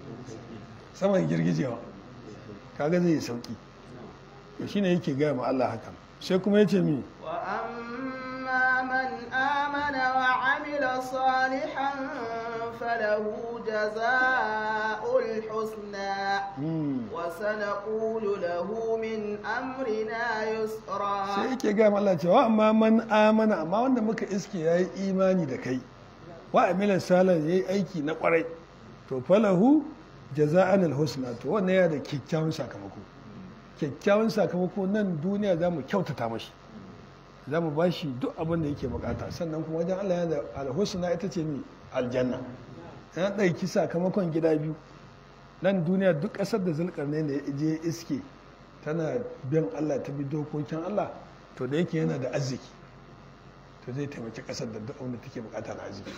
saman girgijewa kaga zai yi sauki to shine yake gaya ma Allah haka sai kuma yace mi wa amma man amana wa amila salihan falahu jazaa'ul husna wa sanaqulu lahu min amrina yusra sai yake gaya ma Allah cewa amma man amana amma wanda muka iske yayi imani da kai wa amila salihan yayi aiki na kwarai to falahu jaza'an al-husna to wannan yana da kyakkyawan sakamako kyakkyawan sakamako nan duniya za mu kyautata mashi za mu ba shi duk abin da yake bukata sannan kuma wajen Allah yana da alhusna ita ce mi aljanna ya ɗauki sakamakon gida biyu nan duniya duk ƙasar da zulkarne da ya je iske tana bin Allah ta bi dokokin Allah to da yake yana da arziki to zai taimaki ƙasar da duk abin da take bukata na arziki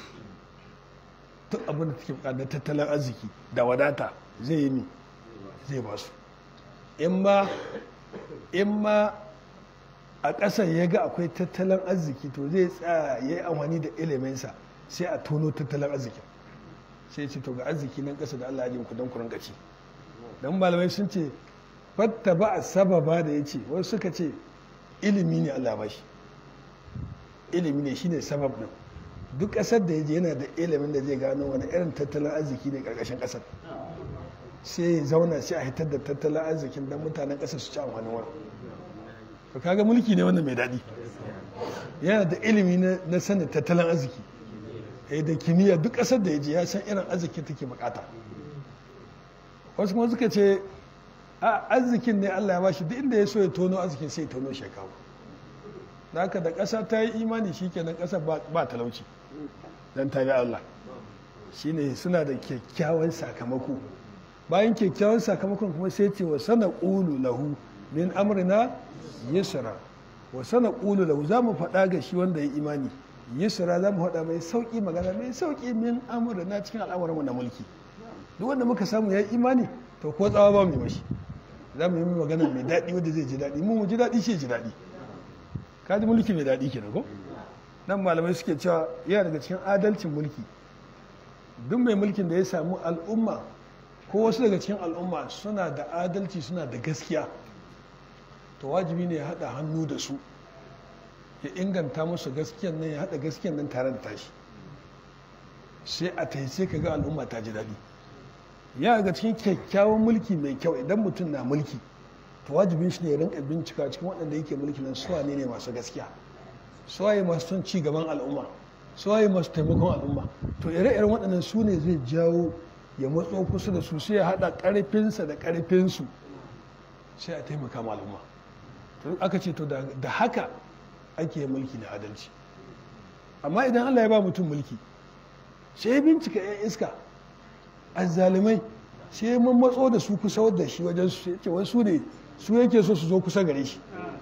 duk abin da take bukata na tattalin arziki da wadata zai yi mi zai ba su in ma a ƙasar ya ga akwai tattalin arziki to zai tsaya ya yi amfani da iliminsa sai a tono tattalin arziki sai ce to ga arziki nan ƙasa da Allah ya ku don kurin gaci don malamai sun ce fatta ba a sababa da ya ce wasu suka ce ilimi ne Allah ba shi ilimi ne shine sabab din duk ƙasar da ya je yana da ilimin da zai gano wani irin tattalin arziki ne ƙarƙashin ƙasar sai ya zauna sai a hitar da tattalin arzikin don mutanen ƙasa su ci amfani wani to kaga mulki ne wannan mai daɗi yana da ilimi na sanin tattalin arziki eh da kimiyya duk ƙasar da ya je ya san irin arziki take bukata wasu kuma suka ce a arzikin ne Allah ya bashi duk inda ya so ya tono arzikin sai ya tono shekaru da haka da ƙasa ta yi imani shikenan ƙasa ba talauci dan ta bi Allah shine suna da kyakkyawan sakamako bayan kyakkyawan sakamakon kuma sai ce wa sana ƙulu lahu min amrina yusra wa sana ƙulu lahu za mu faɗa ga shi wanda ya imani yusra za mu faɗa mai sauƙi magana mai sauƙi min amrina cikin al'amuranmu na mulki duk wanda muka samu ya yi imani to ko tsawa ba mu mashi za mu yi magana mai daɗi wanda zai ji daɗi mu mu ji daɗi shi ji daɗi ka ji mulki mai daɗi kenan ko nan malamai suke cewa yana daga cikin adalcin mulki duk mai mulkin da ya samu al'umma ko wasu daga cikin al'umma suna da adalci suna da gaskiya to wajibi ne ya haɗa hannu da su ya inganta musu gaskiyan nan ya haɗa gaskiyan nan tare da tashi sai a taice ka ga al'umma ta ji daɗi ya ga cikin kyakkyawan mulki mai kyau idan mutum na mulki to wajibin shi ne ya rinka bincika cikin waɗanda yake mulki nan suwa ne ne masu gaskiya suwaye masu son ci gaban al'umma suwaye masu taimakon al'umma to ire-iren waɗannan su ne zai jawo ya matso kusa da su sai ya haɗa ƙarfinsa da ƙarfinsu sai a taimaka ma al'umma to aka ce to da haka ake mulki da adalci amma idan allah ya ba mutum mulki sai ya bincika 'yan iska azzalumai sai ya matso da su kusa da shi wajen su ce wasu ne su yake so su zo kusa gare shi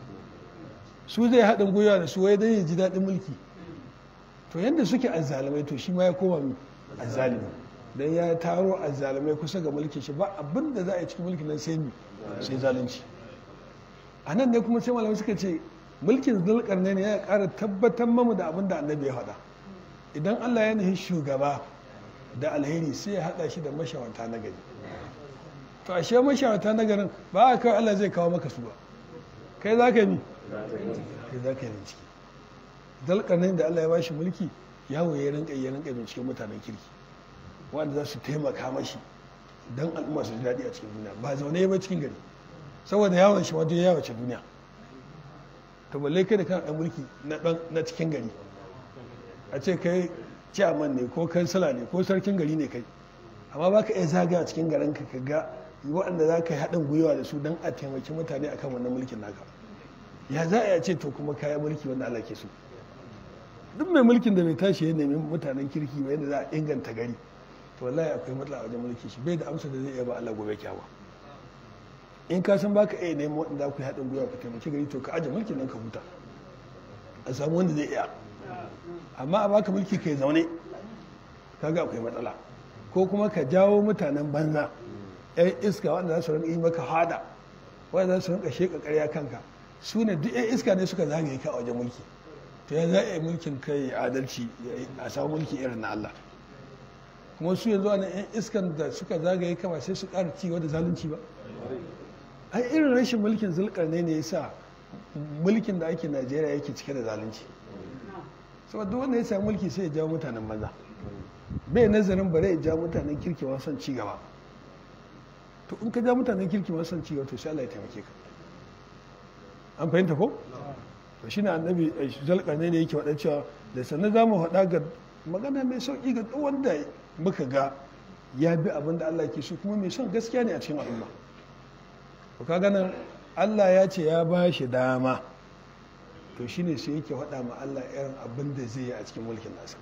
su zai haɗin gwiwa da su wai don ya ji daɗin mulki to yadda suke azzalumai to shi ma ya koma mi azzalumi don ya taro azzalumai kusa ga mulkin shi ba abin da za a yi cikin mulkin nan sai mi sai zalunci a nan ne kuma sai malamai suka ce mulkin zulkarne ne ya ƙara tabbatar mamu da abin da annabi ya faɗa idan allah ya nufi shugaba da alheri sai ya haɗa shi da mashawanta na gari to ashe mashawanta na garin ba a kawai allah zai kawo maka su ba kai za ka yi kai za ka yi bincike dalƙarnin da allah ya ba shi mulki yawo ya rinka ya rinka binciken mutanen kirki wanda za su taimaka mashi don al'umma su ji daɗi a cikin duniya ba zaune ba cikin gari saboda yawon shi wajen yawace duniya to balle kai da kana ɗan mulki na cikin gari a ce kai ciyaman ne ko kansila ne ko sarkin gari ne kai amma ba ka iya zaga a cikin garin ka ga waɗanda za ka yi haɗin gwiwa da su don a taimaki mutane akan wannan mulkin naka ya za a ce to kuma kayan mulki wanda Allah ke so duk mai mulkin da bai tashi ya nemi mutanen kirki ba yadda za a inganta gari to wallahi akwai matsala a wajen mulki shi bai da amsa da zai iya ba Allah gobe kyawa in ka san baka iya neman waɗanda ku yi haɗin gwiwa ka taimaki gari to ka aje mulkin nan ka huta a samu wanda zai iya amma a baka mulki kai zaune kaga akwai matsala ko kuma ka jawo mutanen banza yan iska wanda za su rinka yi maka hada wanda za su rinka sheka karya kanka su ne duk yan iska ne suka zagaye ka a wajen mulki to ya za a yi mulkin kai adalci a samu mulki irin na Allah kuma su yanzu ana yan iskan da suka zagaye kama sai su ƙara ci da zalunci ba ai irin rashin mulkin zulkar ne ne yasa mulkin da ake Najeriya yake cike da zalunci saboda duk wanda ya samu mulki sai ya jawo mutanen banza bai nazarin bare ya jawo mutanen kirki ma son ci gaba to in ka ja mutanen kirki ma son ci gaba to sai Allah ya taimake ka an fahimta ko to shine annabi zalkarne ne yake faɗa cewa da sannan za mu faɗa ga magana mai sauƙi ga duk wanda muka ga ya bi abin da Allah ke so kuma mai son gaskiya ne a cikin al'umma to kaga nan Allah ya ce ya ba shi dama to shine sai yake faɗa ma Allah irin abin da zai yi a cikin mulkin nasa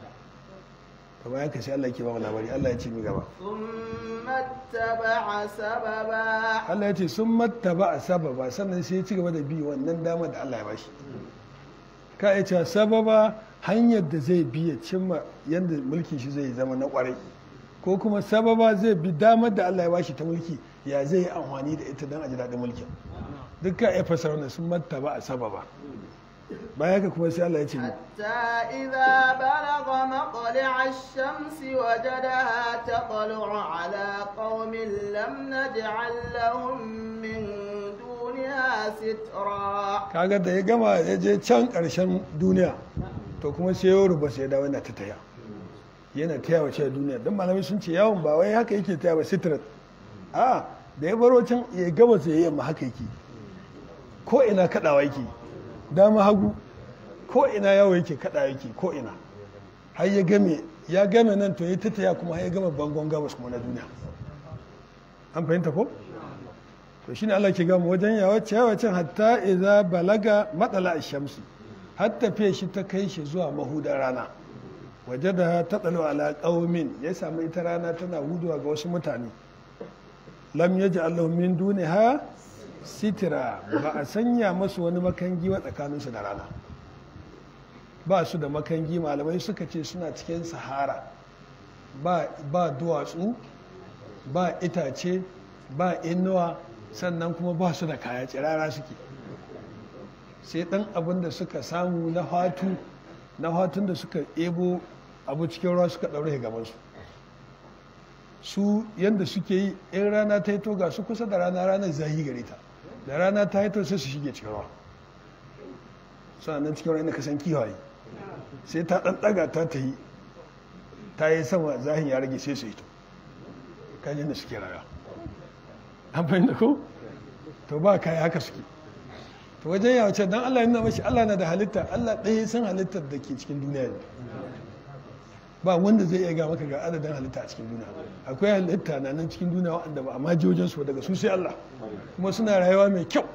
to bayan ka sai Allah yake ba mu labari Allah ya ce mi gaba thumma taba'a sababa Allah ya ce sun mattaba a sababa sannan sai ya ci gaba da bi wannan dama da Allah ya bashi ka ya ce sababa hanyar da zai bi ya cimma yadda mulkin shi zai zama na kwarai ko kuma sababa zai bi damar da Allah ya bashi ta mulki ya zai yi amfani da ita don a ji daɗin mulkin duk ka iya fasara wannan sun mattaba a sababa baya ka kuma sai Allah ya ce ni حتى إذا بلغ مطلع الشمس وجدها تطلع على قوم لم نجعل لهم من دونها سترا kaga da ya gama ya je can ƙarshen duniya to kuma sai ya ruba sai ya dawo yana ta taya yana taya wa cewa duniya don malamai sun ce yawon ba wai haka yake taya ba sitrat a da ya baro can ya gaba sai ya yamma haka yake ko ina kaɗawa yake dama hagu ko ina yawo yake kaɗawa yake ko ina har ya game ya game nan to ya ta taya kuma har ya gama bangon gabas kuma na duniya an fahimta ko to shine Allah ke gama wajen yawace yawacin hatta idza balaga matsala shamsi har tafiya shi ta kai shi zuwa mahudar rana waje da ta tsalo ala qaumin ya samu ita rana tana huduwa ga wasu mutane lam yaji Allah min duniha sitira ba a sanya masu wani makangi wa tsakaninsu da rana ba su da makangi malamai suka ce suna cikin sahara ba, ba duwatsu ba itace ba inuwa sannan kuma ba su da kaya tsirara suke sai dan abin da suka samu na hatu na hatun da suka ebo abu cikin ruwa suka ɗaure gabansu su yadda suke yi in rana ta hito ga su kusa da rana ranar zahi gare ta da rana ta hito sai su shige cikin ruwa suna nan cikin ruwa inda ka san kiwaye sai ta ɗan ɗaga ta ta yi ta yi sama zahin ya rage sai su hito kan yadda suke raya an fahimta ko to ba kai haka suke to wajen ya wace don Allah yana mashi Allah na da halitta Allah ɗaya san halittar da ke cikin duniya ne ba wanda zai iya ga maka ga adadin halitta a cikin duniya akwai halitta na nan cikin duniya wanda ba a majojin su daga su sai Allah kuma suna rayuwa mai kyau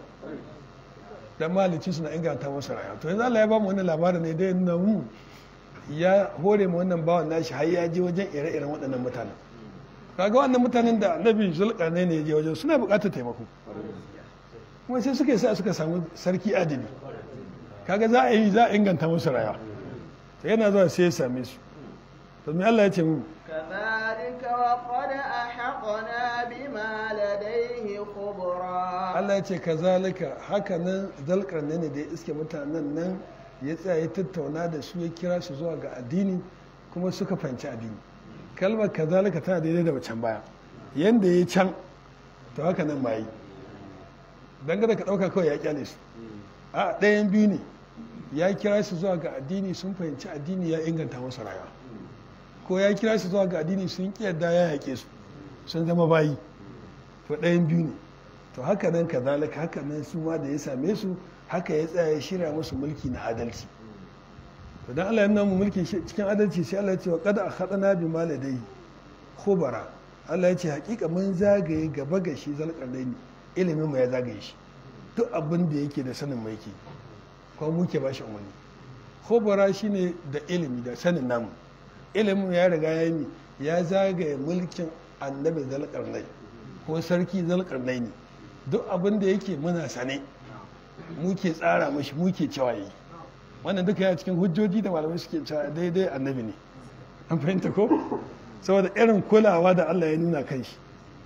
dan mahalicci suna inganta masa rayuwa to yanzu Allah ya ba mu wannan labarin ne dai nuna mu ya hore mu wannan bawan nashi har ya je wajen ire-iren waɗannan mutanen kaga wannan mutanen da annabi zulkarnai ne ya je wajen suna buƙatar taimako kuma sai suka sa suka samu sarki adili kaga za a yi za a inganta musu rayuwa to yana zuwa sai ya same su to me Allah ya ce mu كذلك وقد أحقنا بما لديه خبرا Allah ya ce kazalika haka nan zalkarnai ne da ya iske mutanen nan ya tsaya ya tattauna da su ya kira su zuwa ga addini kuma suka fahimci addini kalmar kazalika tana daidai da wacan baya yanda ya can to haka nan ma yi dangane ka ɗauka kawai ya kyale su a ɗayan biyu ne ya kira su zuwa ga addini sun fahimci addini ya inganta masa rayuwa ko ya kira su zuwa ga addini sun ƙi yadda ya yaƙe su sun zama bayi to ɗayan biyu ne to haka nan kazalika haka nan su ma da ya same su haka ya tsaya ya shirya musu mulki na adalci to dan Allah ya nuna mu mulki cikin adalci sai Allah ya ce wa qad akhadna bi maladai khubara Allah ya ce hakika mun zagaye gaba ga shi zalqarnaini ilimin mu ya zagaye shi duk abin da yake da sanin mai yake ko muke ba shi umarni khubara shine da ilimi da sanin namu ilimin ya riga ya yi ya zagaye mulkin annabi zalqarnai ko sarki zalqarnaini duk abin da yake muna sane muke tsara mashi muke cewa yi wannan duka ya cikin hujjoji da malamai suke cewa daidai annabi ne an fahimta ko saboda irin kulawa da Allah ya nuna kan shi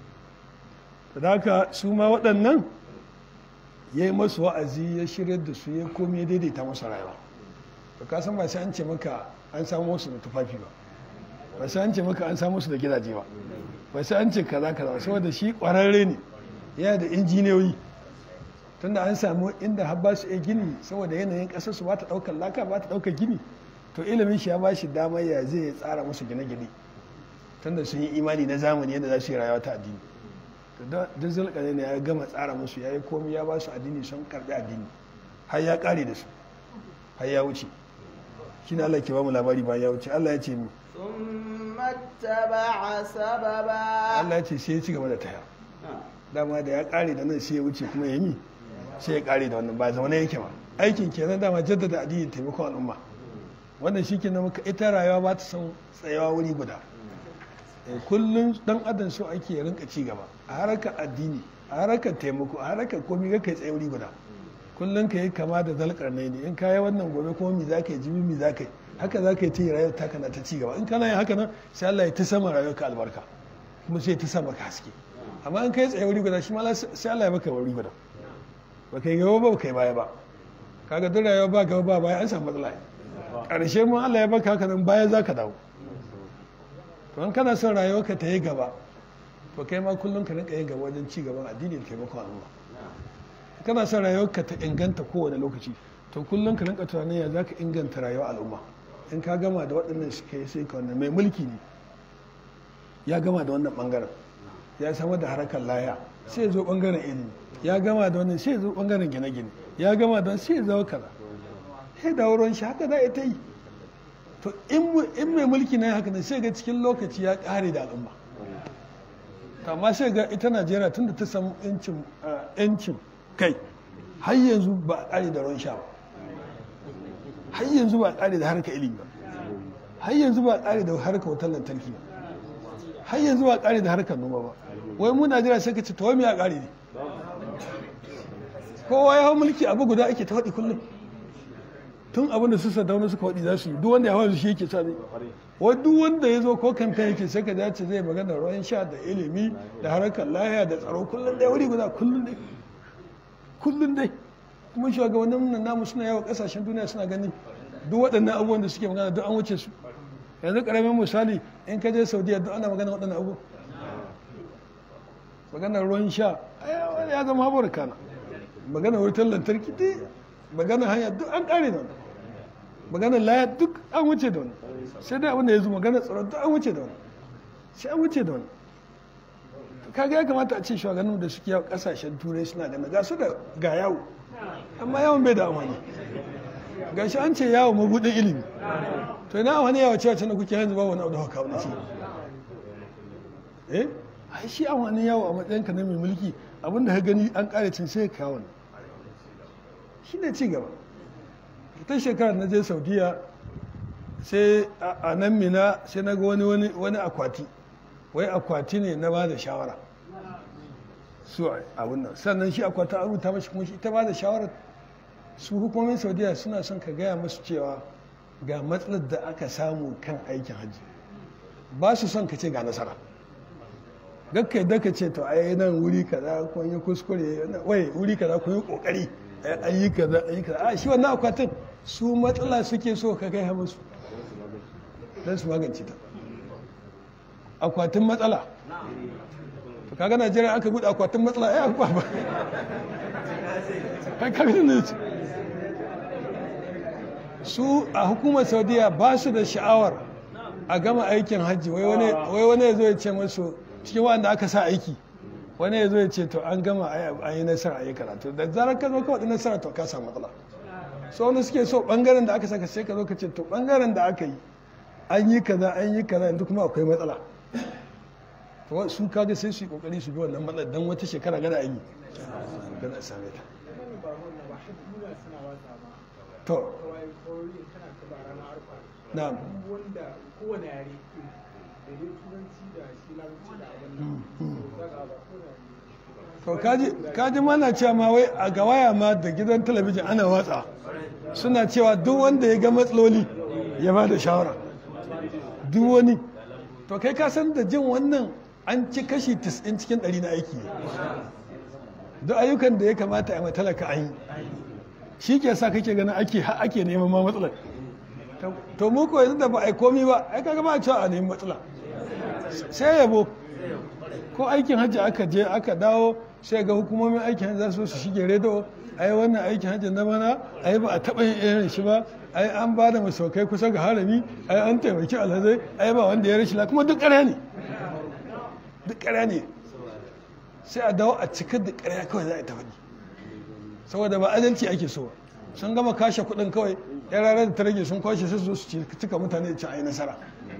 da haka su ma waɗannan ya yi masu wa'azi ya shirya da su ya komi ya daidaita masu rayuwa to ka san ba sai an ce maka an samu musu da tufafi ba ba sai an ce maka an samu su da gidaje ba ba sai an ce kaza kaza saboda shi ƙwararre ne yana da injiniyoyi tunda an samu inda har ba su iya gini saboda yanayin ƙasar su ba ta ɗaukar laka ba ta ɗaukar gini to ilimin shi ya ba shi damar ya zai tsara musu gine-gine tunda sun yi imani na zamani yadda za su yi rayuwa ta addini to duk zulƙare ne ya gama tsara musu ya yi komi ya ba su addini sun karɓi addini har ya ƙare da su har ya wuce shi ne Allah ke ba mu labari bayan ya wuce Allah ya ce mi ثم اتبع سببا Allah ya ce sai ya ci gaba da taya dama da ya ƙare da nan sai ya wuce kuma ya yi sai ya ƙare da wannan ba zaune yake ba aikin kenan dama jaddada addini taimakon al'umma wannan shi kenan muka ita rayuwa ba ta son tsayawa wuri guda kullum dan adam so ake rinka ci gaba a harkar addini a harkar taimako a harkar komi ga kai tsaye wuri guda kullum ka yi kama da zalkar ne in ka yi wannan gobe kuma mi za ka yi jibi mi za ka yi haka za ka yi ta yi rayuwar ta kana ta ci gaba in kana yin haka nan sai Allah ya ta sama rayuwar ka albarka kuma sai ta sama ka haske amma in ka yi tsaye wuri guda shi ma sai Allah ya baka wuri guda ba kai gaba ba kai baya ba kaga duk rayuwa ba gaba ba baya an samu matsala ƙarshe mun Allah ya baka haka nan baya za ka dawo to in kana son rayuwarka ta yi gaba to kai ma kullum ka rinka yin gaba wajen ci gaban addini da taimakon al'umma kana son rayuwarka ta inganta kowane lokaci to kullum ka rinka tunanin ya za ka inganta rayuwar al'umma in ka gama da waɗannan suka yi sai ka wannan mai mulki ne ya gama da wannan ɓangaren ya samar da harkar laya sai ya zo ɓangaren ilimi ya gama da wannan sai ya zo ɓangaren gine-gine ya gama da sai ya zo kaza sai da wurin shi haka za a ta yi to in mai mulki na haka ne sai ga cikin lokaci ya ƙare da al'umma amma sai ga ita najeriya tun da ta samu yancin kai har yanzu ba a ƙare da ruwan sha ba har yanzu ba a ƙare da harkar ilimi ba har yanzu ba a ƙare da harkar wutar lantarki ba har yanzu ba a ƙare da harkar noma ba wai mu najeriya sai ka ce ta wai a ƙare ne kowa ya hau mulki abu guda ake ta faɗi kullum tun abin da su sadauna suka faɗi za su yi duk wanda ya hawa shi yake sa ne wai duk wanda ya zo ko kamfen yake sai ka dace zai magana ruwan sha da ilimi da harkar lahiya da tsaro kullum dai wuri guda kullum dai kullum dai kuma shugabannin nan namu suna yawa kasashen duniya suna ganin duk waɗannan abubuwan da suke magana duk an wuce su yanzu ƙaramin misali in ka je saudiya duk ana magana waɗannan abu maganar ruwan sha ya zama haɓar kana maganar wutar lantarki duk maganar hanya duk an ƙare da wani maganar laya duk an wuce da wani sai dai abin da ya zo maganar tsaron duk an wuce da wani sai an wuce da wani kaga ya kamata a ce shugabannin da suke yawo kasashen turai suna da ga su da ga yawo amma yawon bai da amfani ga shi an ce yawo mabudin ilimi to ina wani yawo cewa can da kuke yanzu ba wani abu da haka wani ce eh ai shi an wani yawo a matsayinka na mai mulki abinda ka gani an kare cin sai ka kawo shi ne ci gaba ta shekarar na je saudiya sai a nan mina sai na ga wani wani akwati wai akwati ne na ba da shawara su abin nan sannan shi akwati an rubuta mashi kuma shi ta ba da shawara su hukumomin saudiya suna son ka gaya musu cewa ga matsalar da aka samu kan aikin hajji ba su son ka ce ga nasara gakka yadda ka ce to ai nan wuri kaza kun yi kuskure wai wuri kaza kun yi kokari an yi kaza an yi kaza a shi wannan akwatin su matsala suke so ka gaya musu don su magance ta akwatin matsala to kaga najeriya aka buɗe akwatin matsala ya ba ba kai kaga ne su a hukumar saudiya ba su da sha'awar a gama aikin hajji wai wani ya zo ya ce masu cikin wanda aka sa aiki wani ya zo ya ce to an gama an yi nasara a yi karatu da zarar ka zo ka waɗi nasara to ka samu matsala so wani suke so ɓangaren da aka saka sai ka zo ka ce to ɓangaren da aka yi an yi kaza an yi kaza yanzu kuma akwai matsala to su kaga sai su yi kokari su bi wannan matsalar dan wata shekara gada an yi gada a same ta to na wanda kowane yare da dai turanci da shi larabci da abin to kaji mana cewa ma wai a ga waya ma da gidan talabijin ana watsa suna cewa duk wanda ya ga matsaloli ya ba da shawara duk wani to kai ka san da jin wannan an ci kashi 90 cikin 100 na aiki duk ayyukan da ya kamata a matalaka an yi shi ke sa kake ganin ake ake neman ma matsalar to mu ko yanzu da ba a yi komi ba ai kaga ba a cewa a nemi matsala sai yabo ko aikin hajji aka je aka dawo sai ga hukumomin aikin hajji za su su shige redo ai wannan aikin hajji na bana ai ba a taɓa yin irin shi ba ai an ba da masaukai kusa ga harami ai an taimaki alhazai ai ba wanda ya rashi kuma duk ƙarya ne duk ƙarya ne sai a dawo a cikar da ƙarya kawai za a ta faɗi saboda ba adalci ake so sun gama kashe kuɗin kawai ya ranar da ta rage sun kwashe sai su cika mutane da ci a yi nasara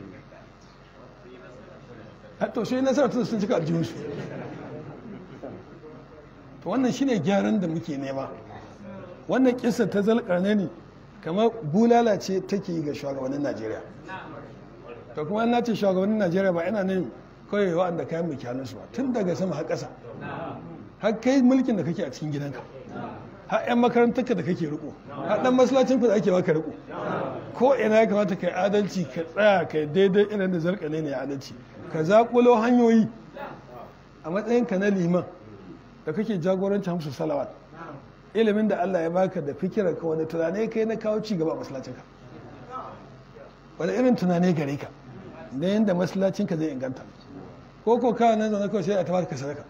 to sai nasara tun sun cika aljihunsu to wannan shine gyaran da muke nema wannan kisa ta zalƙarne ne kamar bulala ce take yi ga shugabannin najeriya to kuma na ce shugabannin najeriya ba ina nan kawai wa'anda kayan mulki hannunsu ba tun daga sama har ƙasa har kai mulkin da kake a cikin gidanka har 'yan makarantarka da kake riko har ɗan masallacin da ake baka riko ko ina ya kamata ka yi adalci ka tsaya ka yi daidai irin da zarƙane ne adalci ka zaƙulo hanyoyi a matsayinka na liman da kake jagoranci hamsu salawat ilimin da Allah ya baka da fikirar ka wani tunane kai na kawo ci gaba a masallacinka wani irin tunane gare ka na yadda masallacinka zai inganta ko ko kawo nan zaune kawai sai a tabar ka sadaka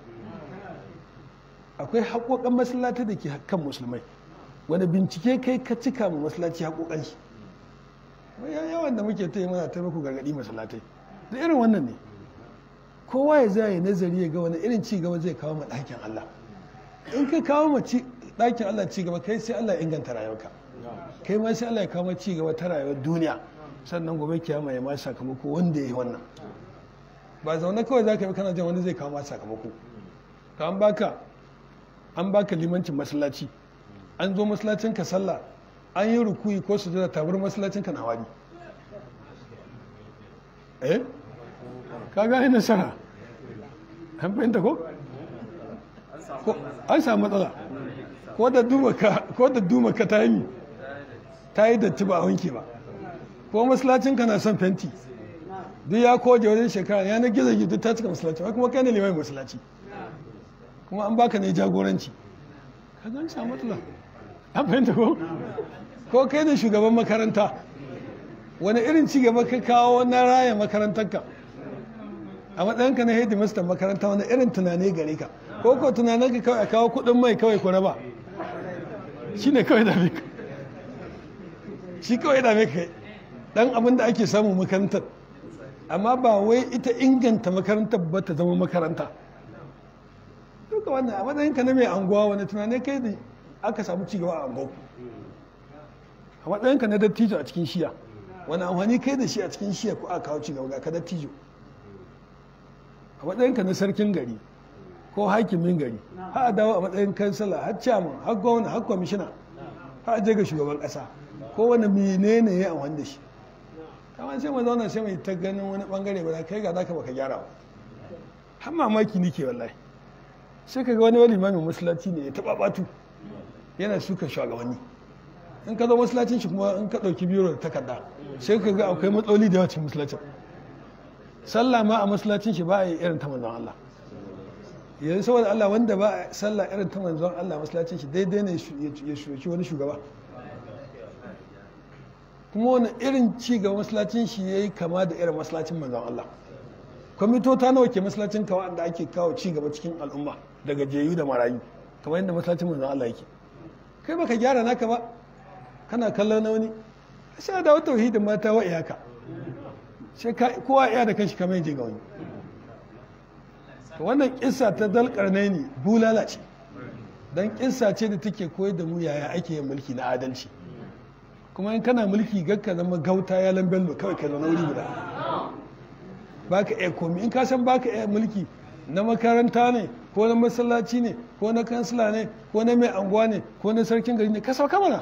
akwai haƙoƙan masallaci da ke kan musulmai wani bincike kai ka cika ma masallaci haƙoƙan shi yawan da muke ta yi mana ta muku gargaɗi masallatai da irin wannan ne kowa ya zai nazari ya ga wani irin ci gaba zai kawo ma ɗakin Allah in ka kawo ma ɗakin Allah ci gaba kai sai Allah ya inganta rayuwarka kai ma sai Allah ya kawo ma ci gaba ta rayuwar duniya sannan gobe kiyama ya ma sakamako wanda ya yi wannan ba zaune kawai za ka yi kana jin wani zai kawo ma sakamako ka an baka an baka limancin masallaci an zo masallacin ka sallah an yi rukuyi ko su da tabar masallacin ka na wari eh ka gane nasara an fahimta ko an samu matsala ko da duma ka ta yi ta yi datti ba a wanke ba ko masallacin ka na son fenti duk ya koje wajen shekara ya na gizo gizo ta cika masallaci kuma kai ne liman masallaci kuma an baka ne jagoranci ka zan samu matsala an fahimta ko ko kai ne shugaban makaranta wani irin ci gaba ka kawo na raya makarantarka a matsayinka na headmaster makaranta wani irin tunani gare ka ko ko tunanin ka kawai a kawo kuɗin mai kawai ku raba shi ne kawai da ka shi kawai da ka dan abin da ake samu makarantar amma ba wai ita inganta makarantar ba ta zama makaranta duka wannan a matsayinka na mai anguwa wani tunani kai da aka samu cigaba a anguwa a matsayinka na dattijo a cikin shiya wani amfani kai da shi a cikin shiya ko aka kawo cigaba ga ka dattijo a matsayinka na sarkin gari ko hakimin gari har a dawo a matsayin kansala har chairman har gwamna har kwamishina har je ga shugaban kasa ko wani menene ya amfani da shi kamar sai mu zauna sai mai ta ganin wani bangare ba kai ga zaka baka gyara ba har mamaki nike wallahi sai ka ga wani wani limamin masallaci ne ya taba batu yana suka shugabanni in ka zo masallacin shi kuma in ka ɗauki biro da takarda sai ka ga akwai matsaloli da yawa cikin masallacin sallah ma a masallacin shi ba a yi irin ta manzon Allah yanzu saboda Allah wanda ba a sallah irin ta manzon Allah masallacin shi daidai ne ya shuki wani shugaba kuma wani irin ci gaba masallacin shi ya yi kama da irin masallacin manzon Allah kwamitota nawa ke masallacin kawa da ake kawo ci gaba cikin al'umma daga jeyu da marayu kamar yadda masallacin manzon Allah yake kai baka gyara naka ba kana kallon na wani sai da wata tauhidin mata wa iyaka sai kowa iya da kanshi kamar yaje ga wani wannan kissa ta dalkarnai ne bulala ce don kissa ce da take koyar da mu yaya ake yin mulki na adalci kuma in kana mulki gakka zama gauta ya lambello kawai ka zauna wuri guda baka iya komi in ka san baka iya mulki na makaranta ne ko na masallaci ne ko na kansila ne ko na mai anguwa ne ko na sarkin gari ne ka sauka mana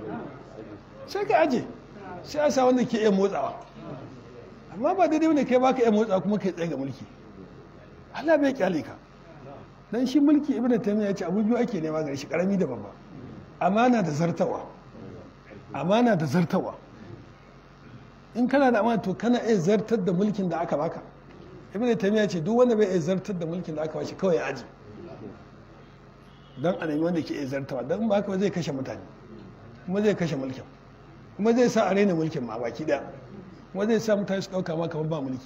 sai ka aje sai a sa wanda ke iya motsawa amma ba daidai ne kai baka iya motsa kuma kai tsaye ga mulki Allah bai kyale ka dan shi mulki ibnu taymiya ya ce abu biyu ake nema gare shi karami da babba amana da zartawa amana da zartawa in kana da amana to kana iya zartar da mulkin da aka baka ibnu taymiya ce duk wanda bai iya zartar da mulkin da aka bashi kawai ya aji dan a nemi wanda ke iya zartawa dan ba haka ba zai kashe mutane kuma zai kashe mulkin kuma zai sa a raina mulkin ma baki daya kuma zai sa mutane su dauka ma kamar ba mulki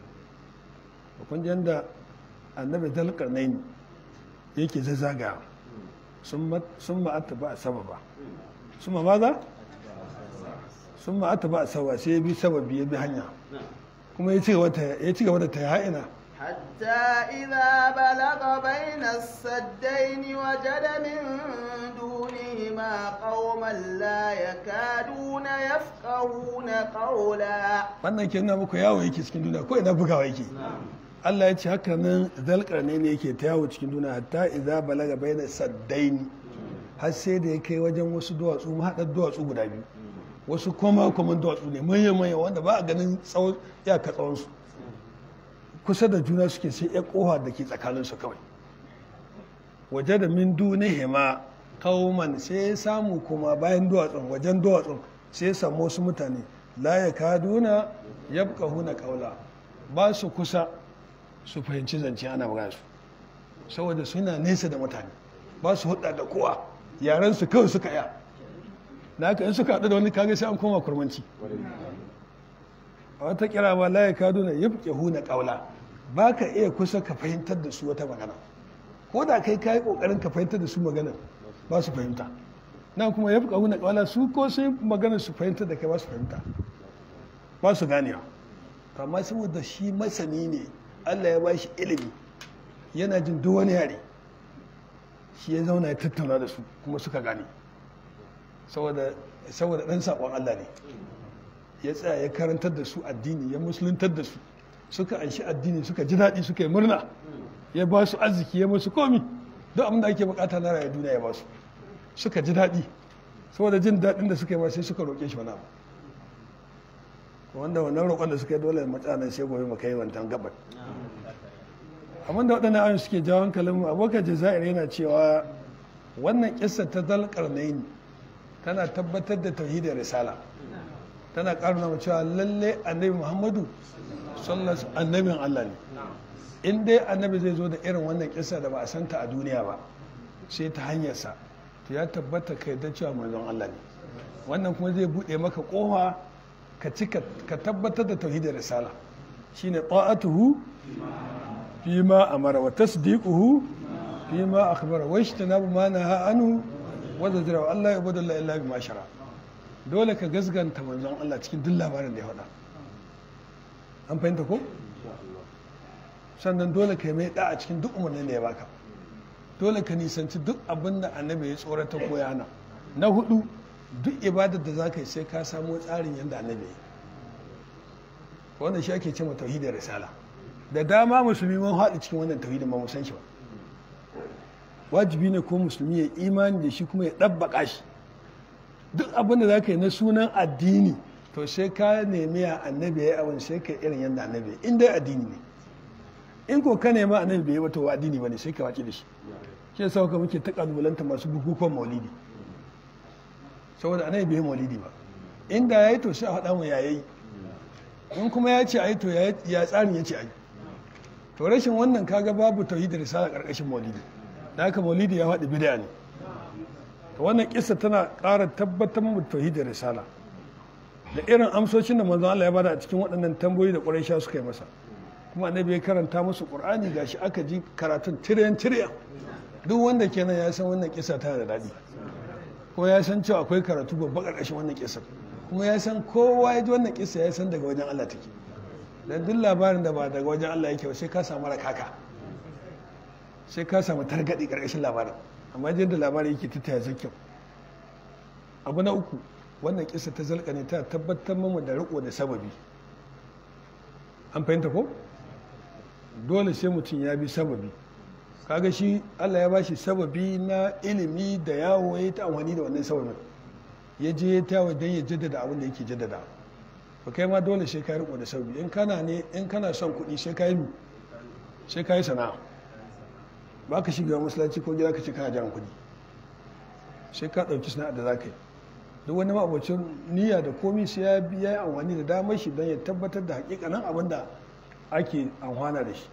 kun ji da annabi dalkarnaini yake zazzaga sun ma'ata ba a sababa sun ma maza sun ma'ata ba a saba sai ya bi sababi ya bi hanya kuma ya ci gaba da ta ha'ina حتى إذا بلغ بين السدين وجد من دونهما قوما لا يكادون يفقهون قولا wannan ke nuna muku yawo yake cikin duniya ko ina bugawa yake Allah ya ce haka nan zalkarne ne yake ta yawo cikin duniya hatta idza balaga baina saddaini har sai da ya kai wajen wasu duwatsu mahaɗar duwatsu guda biyu wasu koma kuma duwatsu ne manya manya wanda ba a ganin tsawon iyaka tsawon su kusa da juna suke sai ya koha da ke tsakanin su kawai waje da min dunihima kauman sai ya samu kuma bayan duwatsun wajen duwatsun sai ya samu wasu mutane la ya kaduna yabqahuna qawla ba su kusa su fahimci zance ana magana su saboda suna nesa da mutane ba su hudda da kowa yaran su kawai suka ya da haka in suka haɗu da wani kage sai an koma kurmanci a wata kira ba la ya kaduna yabqahuna qawla ba ka iya kusa ka fahimtar da su wata magana ko da kai kayi kokarin ka fahimtar da su magana ba su fahimta na kuma yabqahuna qawla su ko sai magana su fahimtar da kai ba su fahimta ba su ganewa amma saboda shi masani ne allah ya ba shi ilimi yana jin duk wani yare shi ya zauna ya tattauna da su kuma suka gane saboda ɗan saƙon allah ne ya tsaya ya karantar da su addini ya musuluntar da su suka anshi addini suka ji daɗi suka yi murna ya ba su arziki ya musu komi duk abin da ake bukata na rayuwar duniya ya ba su suka ji daɗi saboda jin daɗin da suka yi ma sai suka roƙe shi wani abu wanda wannan roƙon da suka yi dole mutanen sai gobe maka yi wancan gabar amma da waɗannan ayoyi suke jawo hankalin mu abokan jazair yana cewa wannan kissa ta dalƙarnain tana tabbatar da tauhidin risala tana ƙaruna mu cewa lalle annabi muhammadu sallallahu annabin allah ne in dai annabi zai zo da irin wannan kissa da ba a santa a duniya ba sai ta hanyarsa to ya tabbata ka yarda cewa manzon allah ne wannan kuma zai buɗe maka ƙofa ka ci ka tabbatar da tauhidin risala shine ta'atuhu fi ma amara wa tasdiquhu fi ma akhbara wa ishtinabu ma naha anhu wa zajra Allah ya bada illa bi ma shara dole ka gasganta manzon Allah cikin duk labarin da ya faɗa an fahimta ko sannan dole ka yi mai da a cikin duk umarnin da ya baka dole ka nisanci duk abin da annabi ya tsorata ko yana na hudu duk ibadar da za ka yi sai ka samo tsarin yadda annabi ya wannan shi ake ce ma tauhidin risala da dama musulmi mun haɗu cikin wannan tauhidin ba mu san shi ba wajibi ne ko musulmi ya imani da shi kuma ya ɗabbaƙa shi duk abin da za ka yi na sunan addini to sai ka nemi a annabi ya abin sai ka irin yadda annabi in dai addini ne in ko ka nema annabi bai yi wata addini ba ne sai ka wace da shi shi yasa ka muke ta kalubalanta masu bukukuwan maulidi saboda annabi bai yi maulidi ba inda ya yi to sai a faɗa mu yayi in kuma ya ce ai to ya tsarin ya ce ai to rashin wannan kaga babu tauhidi risala karkashin maulidi da haka maulidi ya faɗi bid'a ne to wannan kissa tana ƙara tabbatar mu tauhidin risala da irin amsoshin da manzon Allah ya bada a cikin waɗannan tambayoyi da Quraysha suka yi masa kuma annabi ya karanta musu Qur'ani gashi aka ji karatun tiryan tiryan duk wanda kenan ya san wannan kissa tana da daɗi ko ya san cewa akwai karatu babba ƙarƙashin wannan kissa kuma ya san kowa ya ji wannan kissa ya san daga wajen Allah take dan duk labarin da ba daga wajen Allah yake ba sai ka samu rakaka sai ka samu targaɗi ƙarƙashin labarin amma yadda labarin yake tattaya zai kyau abu na uku wannan kisa ta zalka ne ta tabbatar mamu da riko da sababi an fahimta ko dole sai mutum ya bi sababi kaga shi allah ya bashi sababi na ilimi da yawo ya ta amfani da wannan sababin ya je ya tawo don ya jaddada abin da yake jaddada ba kai ma dole sai ka riko da sababi in kana ne in kana son kuɗi sai ka yi sai ka yi sana'a ba ka shiga masallaci ko gida ka ce kana jan kuɗi sai ka ɗauki sana'ar da za ka yi duk wani ma'abocin niyya da komi sai ya biya ya amfani da damar shi don ya tabbatar da hakikanin abin da ake amfana da shi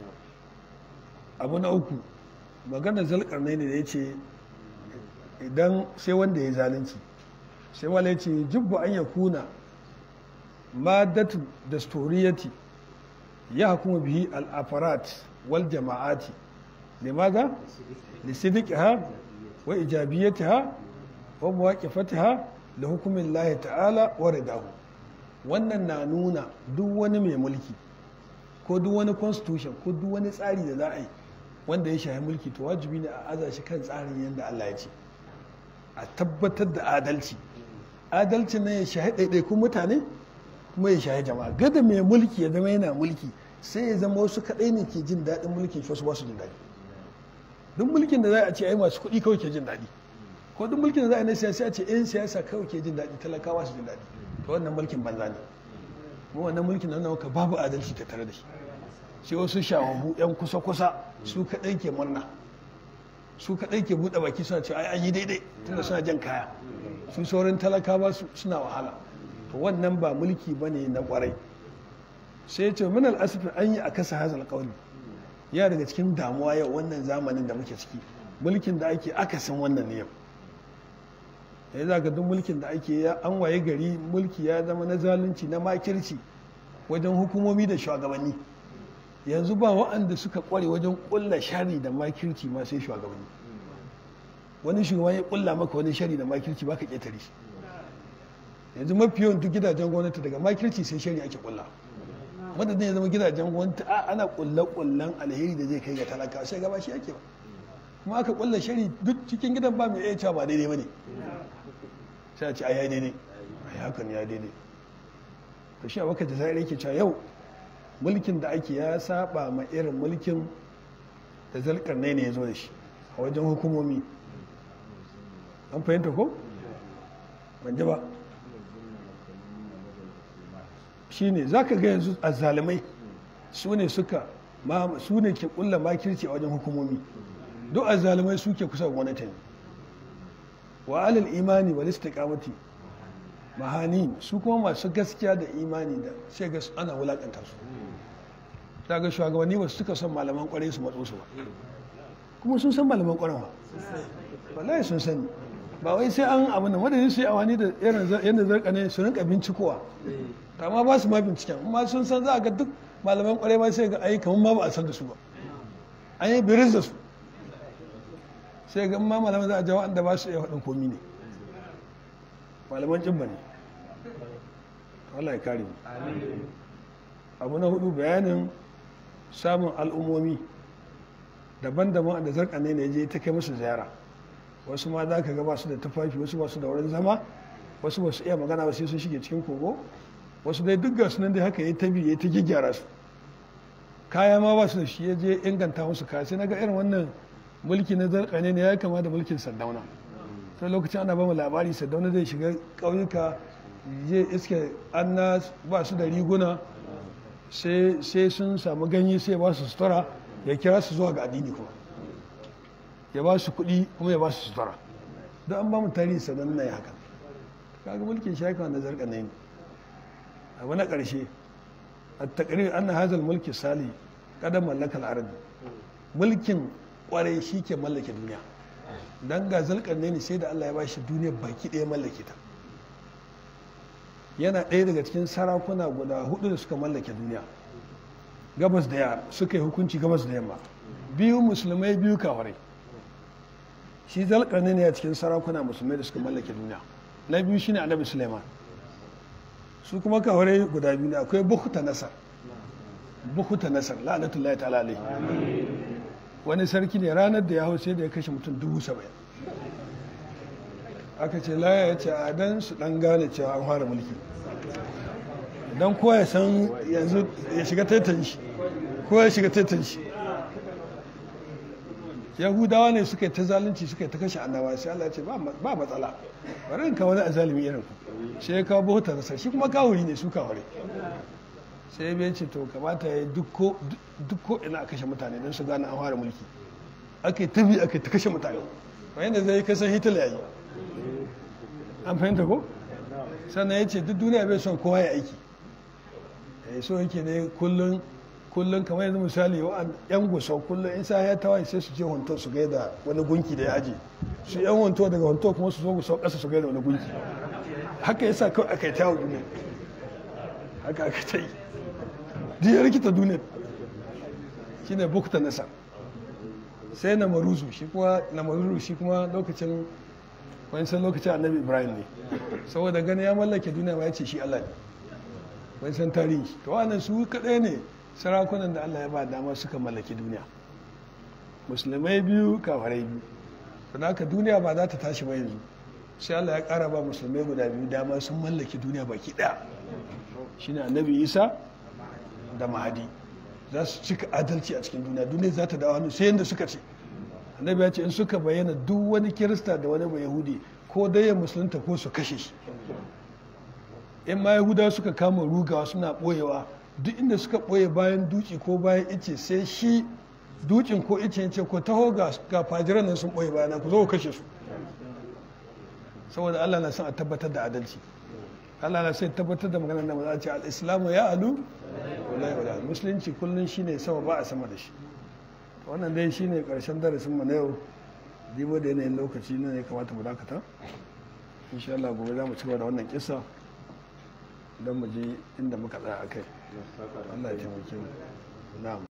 abu na uku maganar zalkar ne da ya ce idan sai wanda ya zalunci sai wala ya ce jibbu an ya kuna madatu da storiyati ya hukuma bihi al-afarat wal jama'ati limaza lisidqiha wa ijabiyatiha wa muwaqifatiha li hukmin Allah ta'ala wa ridahu wannan na nuna duk wani mai mulki ko duk wani constitution ko duk wani tsari da za a yi wanda ya shahi mulki to wajibi ne a aza shi kan tsarin yadda Allah ya ce a tabbatar da adalci adalci ne ya shahi ɗaiɗaikun mutane kuma ya shahi jama'a gada mai mulki ya zama yana mulki sai ya zama wasu kaɗai ne ke jin daɗin mulkin shi wasu ba su jin daɗi duk mulkin da za a ce ai masu kuɗi kawai ke jin daɗi ko duk mulkin da za a yi na siyasa a ce 'yan siyasa kawai ke jin daɗi talakawa su jin daɗi to wannan mulkin banza ne mu wannan mulkin nan ka babu adalci ta tare da shi sai wasu shawabu 'yan kusa-kusa su kaɗai ke murna su kaɗai ke buɗe baki suna cewa ai an yi daidai tunda suna jan kaya su sauran talakawa suna wahala to wannan ba mulki ba ne na ƙwarai sai ya ce min al'asifin an yi a kasa hazal ƙauni ya daga cikin damuwa yau wannan zamanin da muke ciki mulkin da ake akasin wannan ne yau ya za ga duk mulkin da ake ya an waye gari mulki ya zama na zalunci na makirci wajen hukumomi da shugabanni yanzu ba wa'anda suka kware wajen kulla shari da makirci ma sai shugabanni wani shugaban ya kulla maka wani shari da makirci baka ketare shi yanzu mafi yawan duk gidajen gwamnati daga makirci sai shari ake kulla madadin ya zama gidajen gwamnati a ana kulle kullen alheri da zai kai ga talaka sai gaba shi ake ba kuma aka kulla shari duk cikin gidan ba mai iya cewa ba daidai bane sai a ce ai ya daidai ai hakan ya daidai to shi a baka da sai yake cewa yau mulkin da ake ya saba ma irin mulkin da zalkarnai ne ya zo da shi a wajen hukumomi an fahimta ko ban ji ba shi ne za ka ga yanzu a zalimai su ne suka su ne ke kulla makirci a wajen hukumomi duk a zalimai suke kusa gwamnati ne wa alal imani wa istiqamati mahani su kuma masu gaskiya da imani da sai ga ana wulakanta su daga shugabanni ba suka son malaman kwarai su matso su ba kuma sun san malaman kwarai ba wallahi sun sani ba wai sai an abu da madadin su yi awani da irin yadda zarka ne su rinka bincikowa amma ba su ma binciken amma sun san za a ga duk malaman kwarai ma sai ga ai kamar ma ba a san da su ba an yi biris da su sai ga ma malaman za a jawo da ba su iya faɗin komi ne malaman cimma ne Allah ya kare mu abu na hudu bayanin samun al'ummomi daban-daban da zarkane ne je ta kai musu ziyara wasu ma za ka ga su da tufafi wasu ba su da wurin zama wasu ba su iya magana ba sai sun shige cikin kogo wasu dai duk gasu nan dai haka ya tabi ya ta gyara su kaya ma ba su da shi ya je inganta musu kaya sai na ga irin wannan mulki na zarkane ne ya kama da mulkin sardauna sai lokacin ana ba mu labari sardauna zai shiga ƙauyuka je iske anna ba su da riguna sai sun samu ganye sai ba su sutura ya kira su zuwa ga addini kuma ya ba su kuɗi kuma ya ba su sutura don an ba mu tarihi sanan na yi haka kaga mulkin shaka da zarka ne abu na ƙarshe a takarir an na hazal mulki sali kada mallakar arabi mulkin kwarai shi ke mallake duniya don ga zalkar ne sai da allah ya ba shi duniya baki ɗaya mallake ta yana ɗaya daga cikin sarakuna guda hudu da suka mallake duniya gabas da yamma suka yi hukunci gabas da yamma biyu musulmai biyu kawarai shi zalƙarni ne a cikin sarakuna musulmai da suka mallake duniya na biyu shine annabi suleiman su kuma kawarai guda biyu ne akwai bukuta nasar bukuta nasar la'anatullahi ta'ala alaihi wani sarki ne ranar da ya hau sai da ya kashe mutum dubu saba'in aka ce laya ya ce a dan su dan gane cewa an fara mulki don kowa ya san yanzu ya shiga taitan shi kowa ya shiga taitan shi yahudawa ne suka yi ta zalunci suka yi ta kashe annabawa sai Allah ya ce ba matsala bari in kawo wani azalimi irin ku sai ya kawo bauta da shi kuma kawuri ne su kawure sai ya ce to kamata ya duk ko ina a kashe mutane don su gane an fara mulki aka yi tabi aka yi ta kashe mutane wanda zai kasan hitler ya yi an fahimta ko sannan ya ce duk duniya bai son kowa ya aiki ya so yake ne kullum kullum kamar yanzu misali yan gusau kullum in sa ya tawaye sai su je honto su gaida wani gunki da ya aji su yan honto daga honto kuma su zo gusau kasa su gaida wani gunki haka yasa kawai aka yi tawo duniya haka aka ta yi duk ya rikita duniya shine bukta nasa sai na maruzu shi kuma na maruzu shi kuma lokacin wani san lokacin annabi ibrahim ne saboda gani ya mallake duniya ma ya ce shi allah ne wani san tarihi to wannan su kaɗai ne sarakunan da allah ya ba dama suka mallaki duniya musulmai biyu kafarai biyu don haka duniya ba za ta tashi ba yanzu sai allah ya ƙara ba musulmai guda biyu dama sun mallaki duniya baki ɗaya shine annabi isa da mahadi za su cika adalci a cikin duniya duniya za ta dawo hannu sai yadda suka ce annabi ya ce in suka bayyana duk wani kirista da wani ba yahudi ko dai ya musulunta ko su kashe shi in ma yahuda suka kama rugawa suna ɓoyewa duk inda suka ɓoye bayan duki ko bayan ice sai shi dukin ko ice ce ko taho ga fajiran nan sun ɓoye bayana ku zo ku kashe su saboda allah na son a tabbatar da adalci allah na son tabbatar da maganar da maza ce al-islamu ya alu musulunci kullum shine sama ba a sama da shi wannan dai shine karshen darasin mu na yau dibo da yanayin lokaci ne ya kamata mu dakata insha Allah gobe za mu ci da wannan kisa don mu je inda muka tsaya akai Allah ya taimake mu na'am